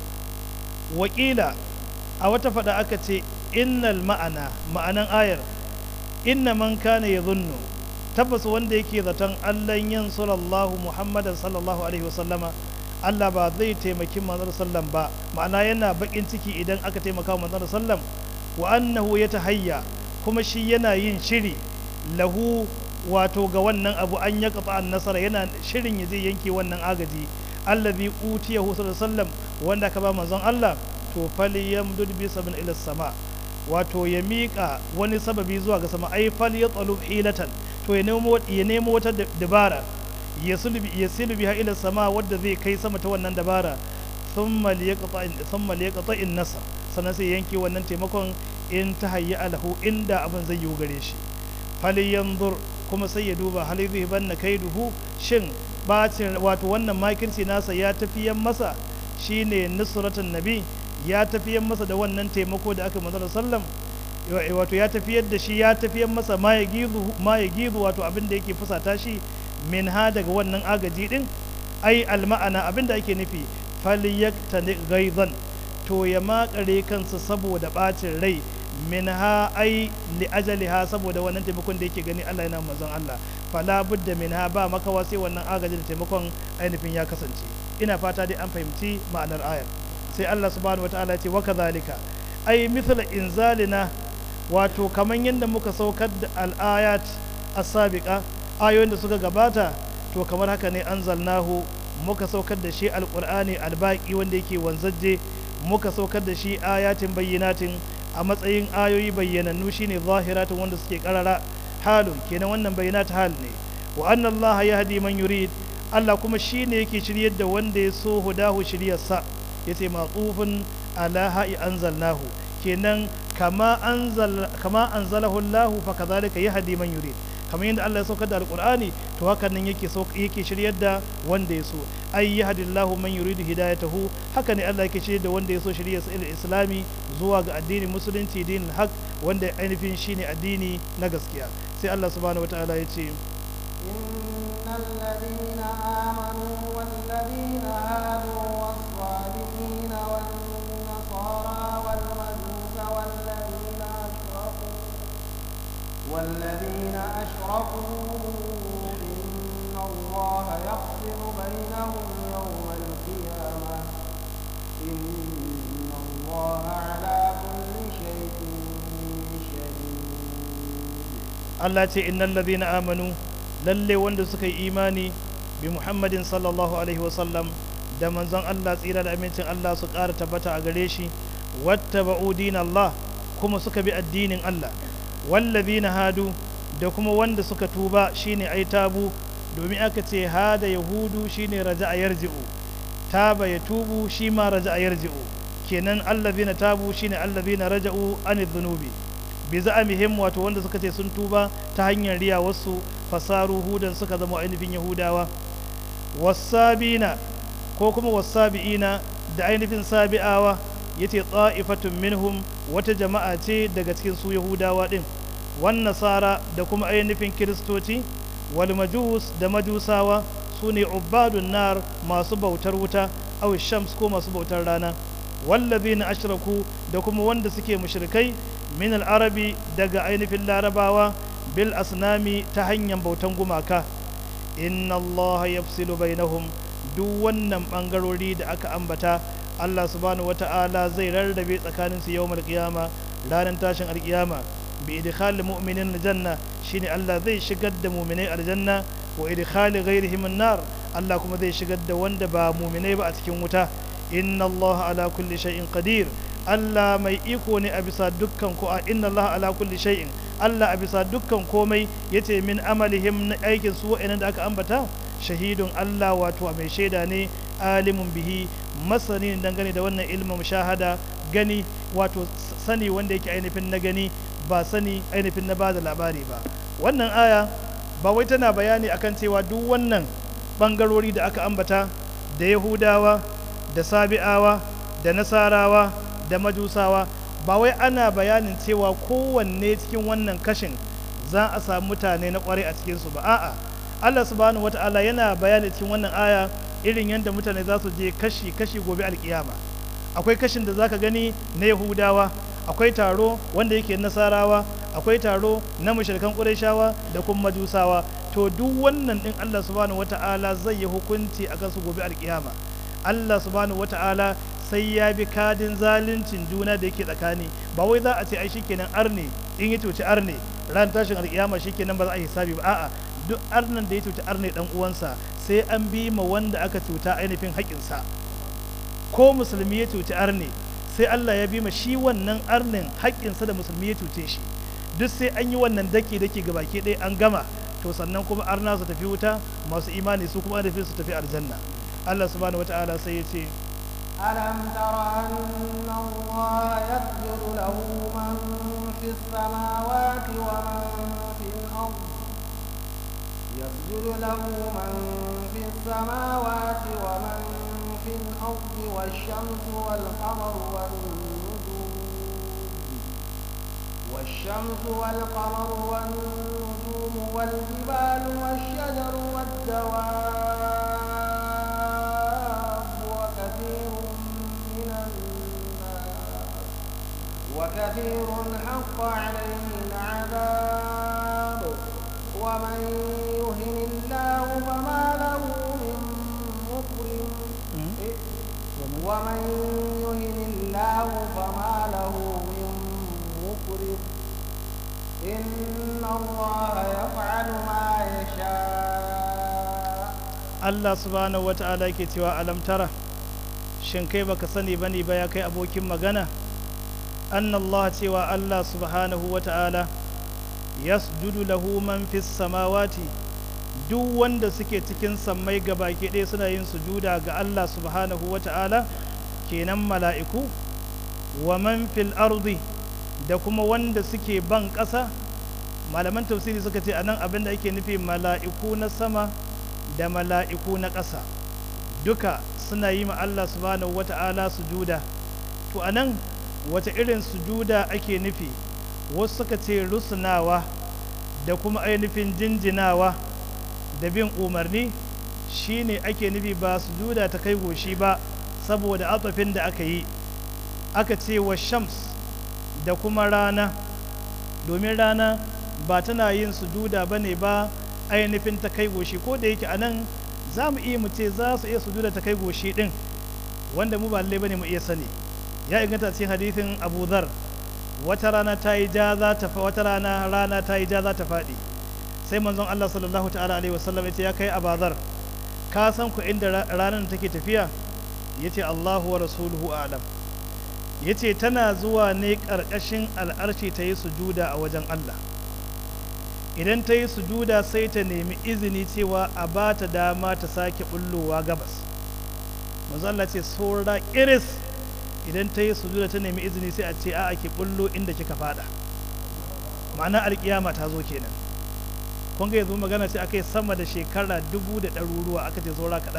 wakila a wata fada aka ce innal ma'ana ma'anan ayar inna man kana ya zunnu tabbas wanda yake zaton allan yin sallallahu muhammadan sallallahu alaihi wasallama allah ba zai taimaki manzon sallam ba ma'ana yana bakin ciki idan aka taimaka wa manzon sallam wa annahu ya tahayya kuma shi yana yin shiri lahu wato ga wannan abu an ya kafa an nasara yana shirin ya zai yanke wannan agaji allazi utiyahu sallallahu alaihi wasallam wanda ka ba manzon Allah to falyamdud bi sabin ila sama wato ya miƙa wani sababi zuwa ga sama ai fal ya tsalub hilatan to ya nemo ya nemo wata dabara ya sulbi ya silbi ha ila sama wadda zai kai sama ta wannan dabara thumma liyaqta thumma liyaqta in nasr sannan sai yanke wannan taimakon in ta hayya alahu inda abin zai yi gare shi falyanzur kuma sai ya duba hal zai banna kaiduhu shin bacin wato wannan makirci nasa ya tafiyan masa shine nusratun nabi ya tafiyan masa da wannan taimako da aka manzara sallam wato ya tafiyar da shi ya tafiyar masa ma ya gizu ma ya gizu wato abin da yake fusata shi min ha daga wannan agaji din ai alma'ana abin da ake nufi falyaktani ghaizan to ya makare kansa saboda bacin rai min ha ai li ajaliha saboda wannan taimakon da yake gani Allah yana manzon Allah fala budda min ha ba makawa sai wannan agaji da taimakon ainihin ya kasance ina fata dai an fahimci ma'anar ayar sai Allah subhanahu wataala ya ce wa kadhalika ai mithla inzalina wato kaman yadda muka saukar da al'ayat as-sabiqa ayoyin da suka gabata to kamar haka ne anzalnahu muka saukar da shi alqur'ani albaqi wanda yake wanzaje muka saukar da shi ayatin bayyinatin a matsayin ayoyi bayyanannu shine zahiratin wanda suke karara halun kenan wannan bayyinat hal ne wa anna allaha yahdi man yurid Allah kuma shine yake shiryar da wanda ya so hudahu shiryarsa yace maqufun ala ha'i anzalnahu kenan kama anzal kama anzalahu Allah fa kadhalika yahdi man yurid kamar yadda Allah ya saukar da alqur'ani to hakan nan yake so yake shiryar da wanda ya so ay yahdillahu man yuridu hidayatahu haka ne Allah yake shiryar da wanda ya so shiryar sa ila islami zuwa ga addinin musulunci dinin haq wanda ainihin shine addini na gaskiya sai Allah subhanahu wataala ya ce إن الذين آمنوا والذين هادوا والصالحين والنصارى والمجوس والذين أشركوا والذين أشركوا إن الله يفصل بينهم يوم القيامة إن الله على كل شيء شهيد Allah ce innal ladhina amanu lalle wanda suka yi imani bi Muhammadin sallallahu alaihi wasallam da manzon Allah tsira da amincin Allah su ƙara tabbata a gare shi wattaba'u Allah kuma suka bi addinin Allah wallazina hadu da kuma wanda suka tuba shine ai tabu domin aka ce hada yahudu shine raja'a yarji'u taba ya tubu shi ma raja'a yarji'u kenan allazina tabu shine allazina raja'u anidh dhunubi bi za'amihim wato wanda suka ce sun tuba ta hanyar riya wasu fasaru hudan suka zama ainihin yahudawa wasabina ko kuma wasabi'ina da ainihin sabi'awa yace ta'ifatun minhum wata jama'a ce daga cikin su yahudawa din wan nasara da kuma ainihin kiristoci wal majus da majusawa su ne ubadun nar masu bautar wuta aw shams ko masu bautar rana wallazina ashraku da kuma wanda suke mushrikai min al-arabi daga ainihin larabawa bil asnami ta hanyar bautan gumaka inna Allah yafsilu bainahum duk wannan bangarori da aka ambata Allah subhanahu wata'ala zai rarrabe tsakanin su yawmal qiyama ranar tashin alkiyama bi idkhal mu'minin aljanna shine Allah zai shigar da mu'minai aljanna wa idkhal ghairihim an-nar Allah kuma zai shigar da wanda ba mu'minai ba a cikin wuta inna Allah ala kulli shay'in qadir Allah mai iko ne a bisa dukkan ko a inna Allah ala kulli shay'in Allah a bisa dukkan komai yace min amalihim na aikin su wa'annan da aka ambata shahidun Allah wato mai shaida ne alimun bihi masani ne dangane da wannan ilmin shahada gani wato sani wanda yake ainihin na gani ba sani ainihin na bada labari ba wannan aya ba wai tana bayani akan cewa duk wannan bangarori da aka ambata da yahudawa da sabi'awa da nasarawa da majusawa ba wai ana bayanin cewa kowanne cikin wannan kashin za a samu mutane na kwarai a cikinsu ba a'a Allah subhanahu wata'ala yana bayani cikin wannan aya irin yadda mutane za su je kashi kashi gobe alkiyama akwai kashin da zaka gani na yahudawa akwai taro wanda yake nasarawa akwai taro na mushrikan qurayshawa da kuma majusawa to duk wannan din Allah subhanahu wata'ala zai yi hukunci akan su gobe alkiyama Allah subhanahu wata'ala sai ya bi kadin zaluncin juna da yake tsakani ba wai za a ce ai shikenan arne in ya cuci arne ran tashin alkiyama shikenan ba za a yi hisabi ba a'a duk arnan da ya cuci arne dan uwansa sai an bi ma wanda aka cuta ainihin haƙinsa ko musulmi ya cuci arne sai Allah ya bi ma shi wannan arnin haƙinsa da musulmi ya cuce shi duk sai an yi wannan daki daki ga baki ɗaya an gama to sannan kuma arna su tafi wuta masu imani su kuma su tafi aljanna Allah subhanahu wata'ala sai ya ce ألم تر أن الله يسجد له من في السماوات ومن في الأرض يسجد له من في السماوات ومن في الأرض والشمس والقمر والنجوم والشمس والقمر والنجوم والجبال والشجر والدواب وكثير من الناس وكثير حق عليه العذاب ومن يهن الله فما له من مكرم ومن يهن الله فما له من مكرم إن الله يفعل ما يشاء Allah subhanahu wata'ala yake cewa alam tara shin kai baka sani bane ba ya kai abokin magana annallah cewa Allah subhanahu wata'ala yasjudu lahu man fis samawati duk wanda suke cikin sammai gabaki ɗaya suna yin sujuda ga Allah subhanahu wata'ala kenan mala'iku wa man fil ardi da kuma wanda suke ban ƙasa malaman tafsiri suka ce anan abin da ake nufi mala'iku na sama da mala'iku na ƙasa duka suna yi ma Allah subhanahu wata'ala sujuda to anan wata irin sujuda ake nufi wasu suka ce rusunawa da kuma ainihin jinjinawa da bin umarni shine ake nufi ba sujuda ta kai goshi ba saboda atafin da aka yi aka ce wa shams da kuma rana domin rana ba tana yin sujuda ba ne ba ainihin ta kai goshi ko da yake a nan za mu iya mu ce za su iya sujuda ta kai goshi din wanda mu ba lallai bane mu iya sani ya inganta cikin hadithin Abu Dhar wata rana ta yi ja za ta wata rana rana ta yi ja za ta faɗi sai manzon Allah sallallahu ta'ala alaihi wasallam yace ya kai Abu Dhar ka san ku inda ranar take tafiya yace Allahu wa rasuluhu a'lam yace tana zuwa ne ƙarƙashin al'arshi ta yi sujuda a wajen Allah idan ta yi sujuda sai ta nemi izini cewa a ba ta dama ta sake bullowa gabas manzo Allah ce saura iris idan ta yi sujuda ta nemi izini sai a ce a ake bullo inda kika fada ma'ana alkiyama ta zo kenan kun ga yanzu magana ce akai sama da shekara dubu da ɗaruruwa aka ce saura kaɗan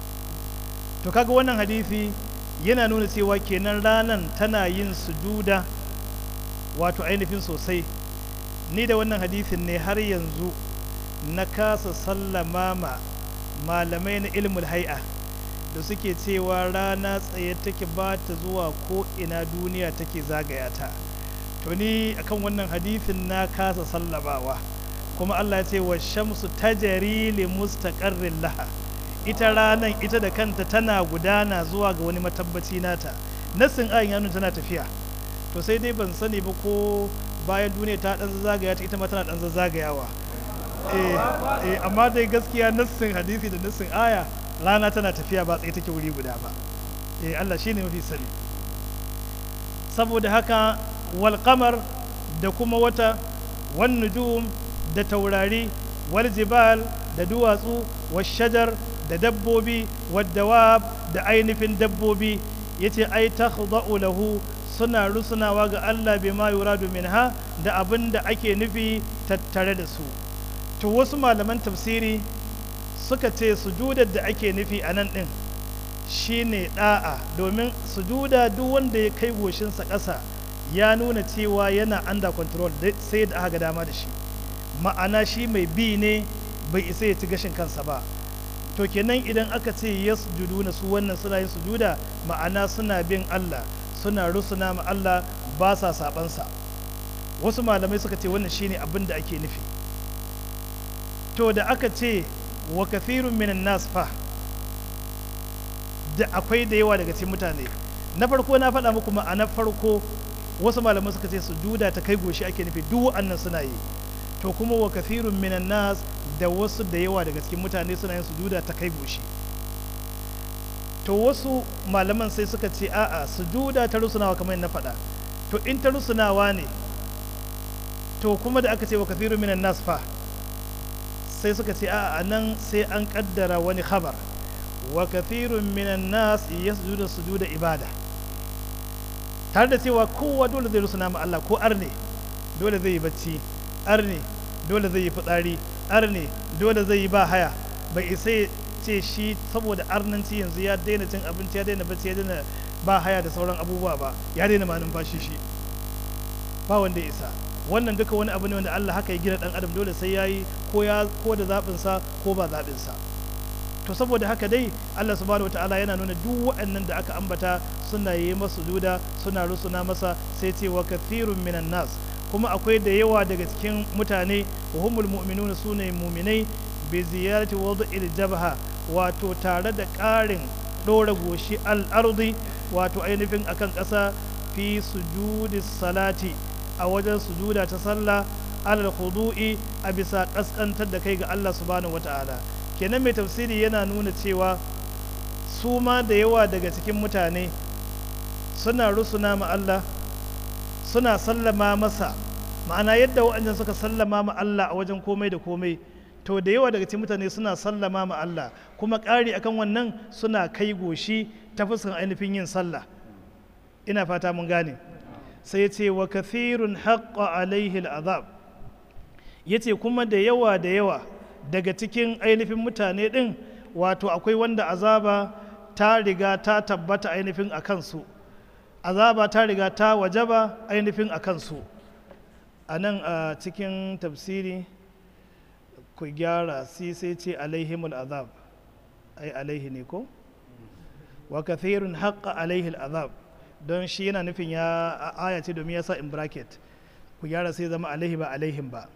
to kaga wannan hadisi yana nuna cewa kenan ranan tana yin sujuda wato ainihin sosai ni da wannan hadisin ne har yanzu na kasa sallama ma malamai na ilmul hai'a da suke cewa rana tsaye take ba ta zuwa ko ina duniya take zagaya ta to ni akan wannan hadisin na kasa sallamawa kuma Allah ya ce wa shamsu tajari li mustaqarrin laha ita ranan ita da kanta tana gudana zuwa ga wani matabbaci nata nassin ayin ya nuna tana tafiya to sai dai ban sani ba ko bayan duniya ta dan zagaya ta ita ma tana dan zagayawa eh eh amma dai gaskiya nassin hadisi da nassin aya rana tana tafiya ba tsaye take wuri guda ba eh Allah shine mafi sani saboda haka wal qamar da kuma wata wan nujum da taurari wal jibal da duwatsu was shajar da dabbobi wad dawab da ainihin dabbobi yace ai takhda'u lahu suna rusunawa ga Allah bai ma yuradu minha da abin da ake nufi tattare da su to wasu malaman tafsiri suka ce sujudar da ake nufi a nan ɗin shine da'a domin sujuda duk wanda ya kai goshinsa ƙasa ya nuna cewa yana under control sai da aka ga dama da shi ma'ana shi mai bi ne bai isa ya ci gashin kansa ba to kenan idan aka ce yasjudu na su wannan suna yin sujuda ma'ana suna bin Allah suna rusuna ma Allah ba sa sabansa wasu malamai suka ce wannan shine abin da ake nufi to da aka ce wa kathirun minan nas fa da akwai da yawa daga cikin mutane na farko na faɗa muku ma'ana farko wasu malamai suka ce sujuda ta kai goshi ake nufi duk wa'annan suna yi to kuma wa kathirun minan nas da wasu da yawa daga cikin mutane suna yin sujuda ta kai goshi to wasu malaman sai suka ce a'a sujuda ta rusunawa kamar na faɗa to in ta rusunawa ne to kuma da aka ce wa kathirun minan nas fa sai suka ce a'a nan sai an kaddara wani khabar wa kathirun minan nas yasjudu sujuda ibada tare da cewa kowa dole zai rusuna ma Allah ko arne dole zai yi bacci arne dole zai yi fitsari arne dole zai yi ba haya bai isa ce shi saboda arnanci yanzu ya daina cin abinci ya daina bacci ya daina ba haya da sauran abubuwa ba ya daina ma numfashi shi ba wanda ya isa wannan duka wani abu ne wanda Allah haka ya gina dan adam dole sai yayi ko ya ko da zabin sa ko ba zabin sa to saboda haka dai Allah subhanahu wataala yana nuna duk waɗannan da aka ambata suna yi masa juda suna rusuna masa sai ce wa kathirun minan nas kuma akwai da yawa daga cikin mutane wa humul mu'minuna sune mu'minai bi ziyarati wad'il jabha wato tare da ƙarin ɗora goshi al-ardi wato ainihin akan ƙasa fi sujudi salati a wajen sujuda ta sallah alal khudu'i a bisa kaskantar da kai ga Allah subhanahu wata'ala kenan mai tafsiri yana nuna cewa su ma da yawa daga cikin mutane suna rusuna ma Allah suna sallama masa ma'ana yadda waɗannan suka sallama ma Allah a wajen komai da komai to da yawa daga cikin mutane suna sallama ma Allah kuma ƙari akan wannan suna kai goshi ta fuskan ainihin yin sallah ina fata mun gane sai ya ce wa kathirun haƙƙa alaihi al'azab ya ce kuma da yawa da yawa daga cikin ainihin mutane ɗin wato akwai wanda azaba ta riga ta tabbata ainihin a kansu azaba ta riga ta wajaba ainihin a kansu a nan a cikin tafsiri ku gyara si sai ce alaihimul azab ai alaihi ne ko wa kathirun haƙƙa alaihi al'azab don shi yana nufin ya aya ce domin ya sa in bracket ku gyara sai zama alaihi ba alaihim ba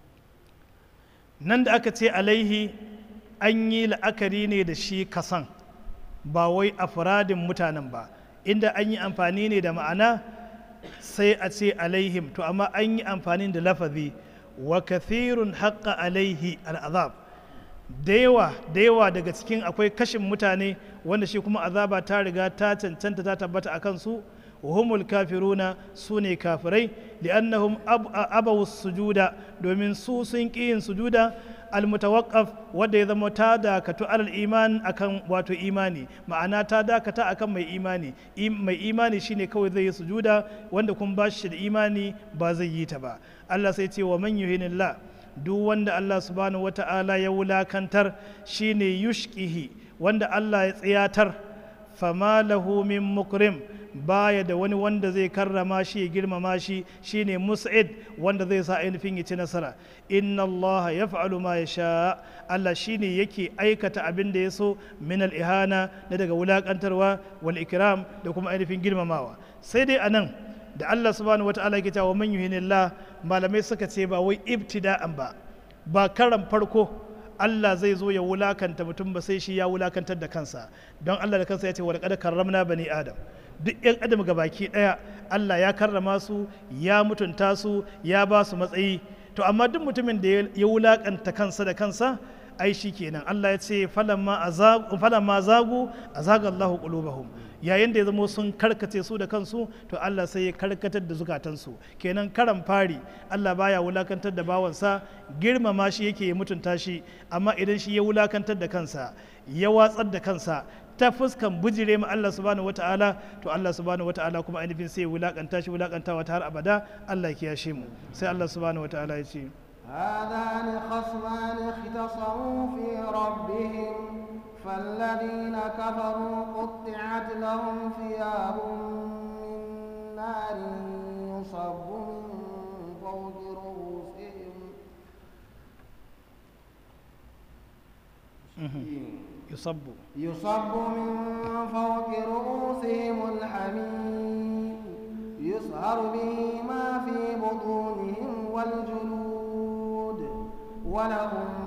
nan da aka ce alaihi an yi la'akari ne da shi kasan ba wai afradin mutanen ba inda an yi amfani ne da ma'ana sai a ce alaihim to amma an yi amfani da lafazi wa kathirun haƙƙa alaihi al'azab da yawa da yawa daga cikin akwai kashin mutane wanda shi kuma azaba ta riga ta cancanta ta tabbata a kansu humul kafiruna su ne kafirai li'annahum abawu sujuda domin su sun ƙi yin sujuda almutawaqqaf wanda ya zama ta dakatu alal iman akan wato imani ma'ana ta dakata akan mai imani mai imani shine kawai zai yi sujuda wanda kun ba shi da imani ba zai yi ta ba Allah sai ce wa man yuhinillah duk wanda Allah subhanahu wata'ala ya wulakantar shine yushkihi wanda Allah ya tsiyatar fama lahu min mukrim baya da wani wanda zai karrama shi ya girmama shi shine mus'id wanda zai sa ainihin ya ci nasara inna Allah ya fa'alu ma ya sha Allah shine yake aikata abin da ya so min al-ihana na daga wulakantarwa wal ikram da kuma ainihin girmamawa sai dai anan da Allah subhanahu wata'ala yake cewa man yuhinillah malamai suka ce ba wai ibtida'an ba ba karan farko Allah zai zo ya wulakanta mutum ba sai shi ya wulakantar da kansa don Allah da kansa ya ce wa laqad karramna bani adam duk yan adam baki daya Allah ya karrama su ya mutunta su ya ba su matsayi to amma duk mutumin da ya wulakanta kansa da kansa ai shi kenan Allah ya ce falamma zagu azaga Allahu qulubahum yayin da ya zamo sun karkace su da kansu to Allah sai ya karkatar da zukatansu kenan karan fari Allah baya wulakantar da bawansa girmama shi yake ya mutunta shi amma idan shi ya wulakantar da kansa ya watsar da kansa ta fuskan bujire ma Allah subhanahu wata'ala to Allah subhanahu wata'ala kuma ainihin sai ya wulakanta shi wulakantawa ta har abada Allah ya kiyashe mu sai Allah subhanahu wata'ala ya ce هذان خصمان اختصموا في ربهم فالذين كفروا قطعت لهم ثياب من نار يصب من فوق رؤوسهم yusabbu يصب من فوق رؤوسهم الحميم يسهر به ما في بطونهم والجلود ولهم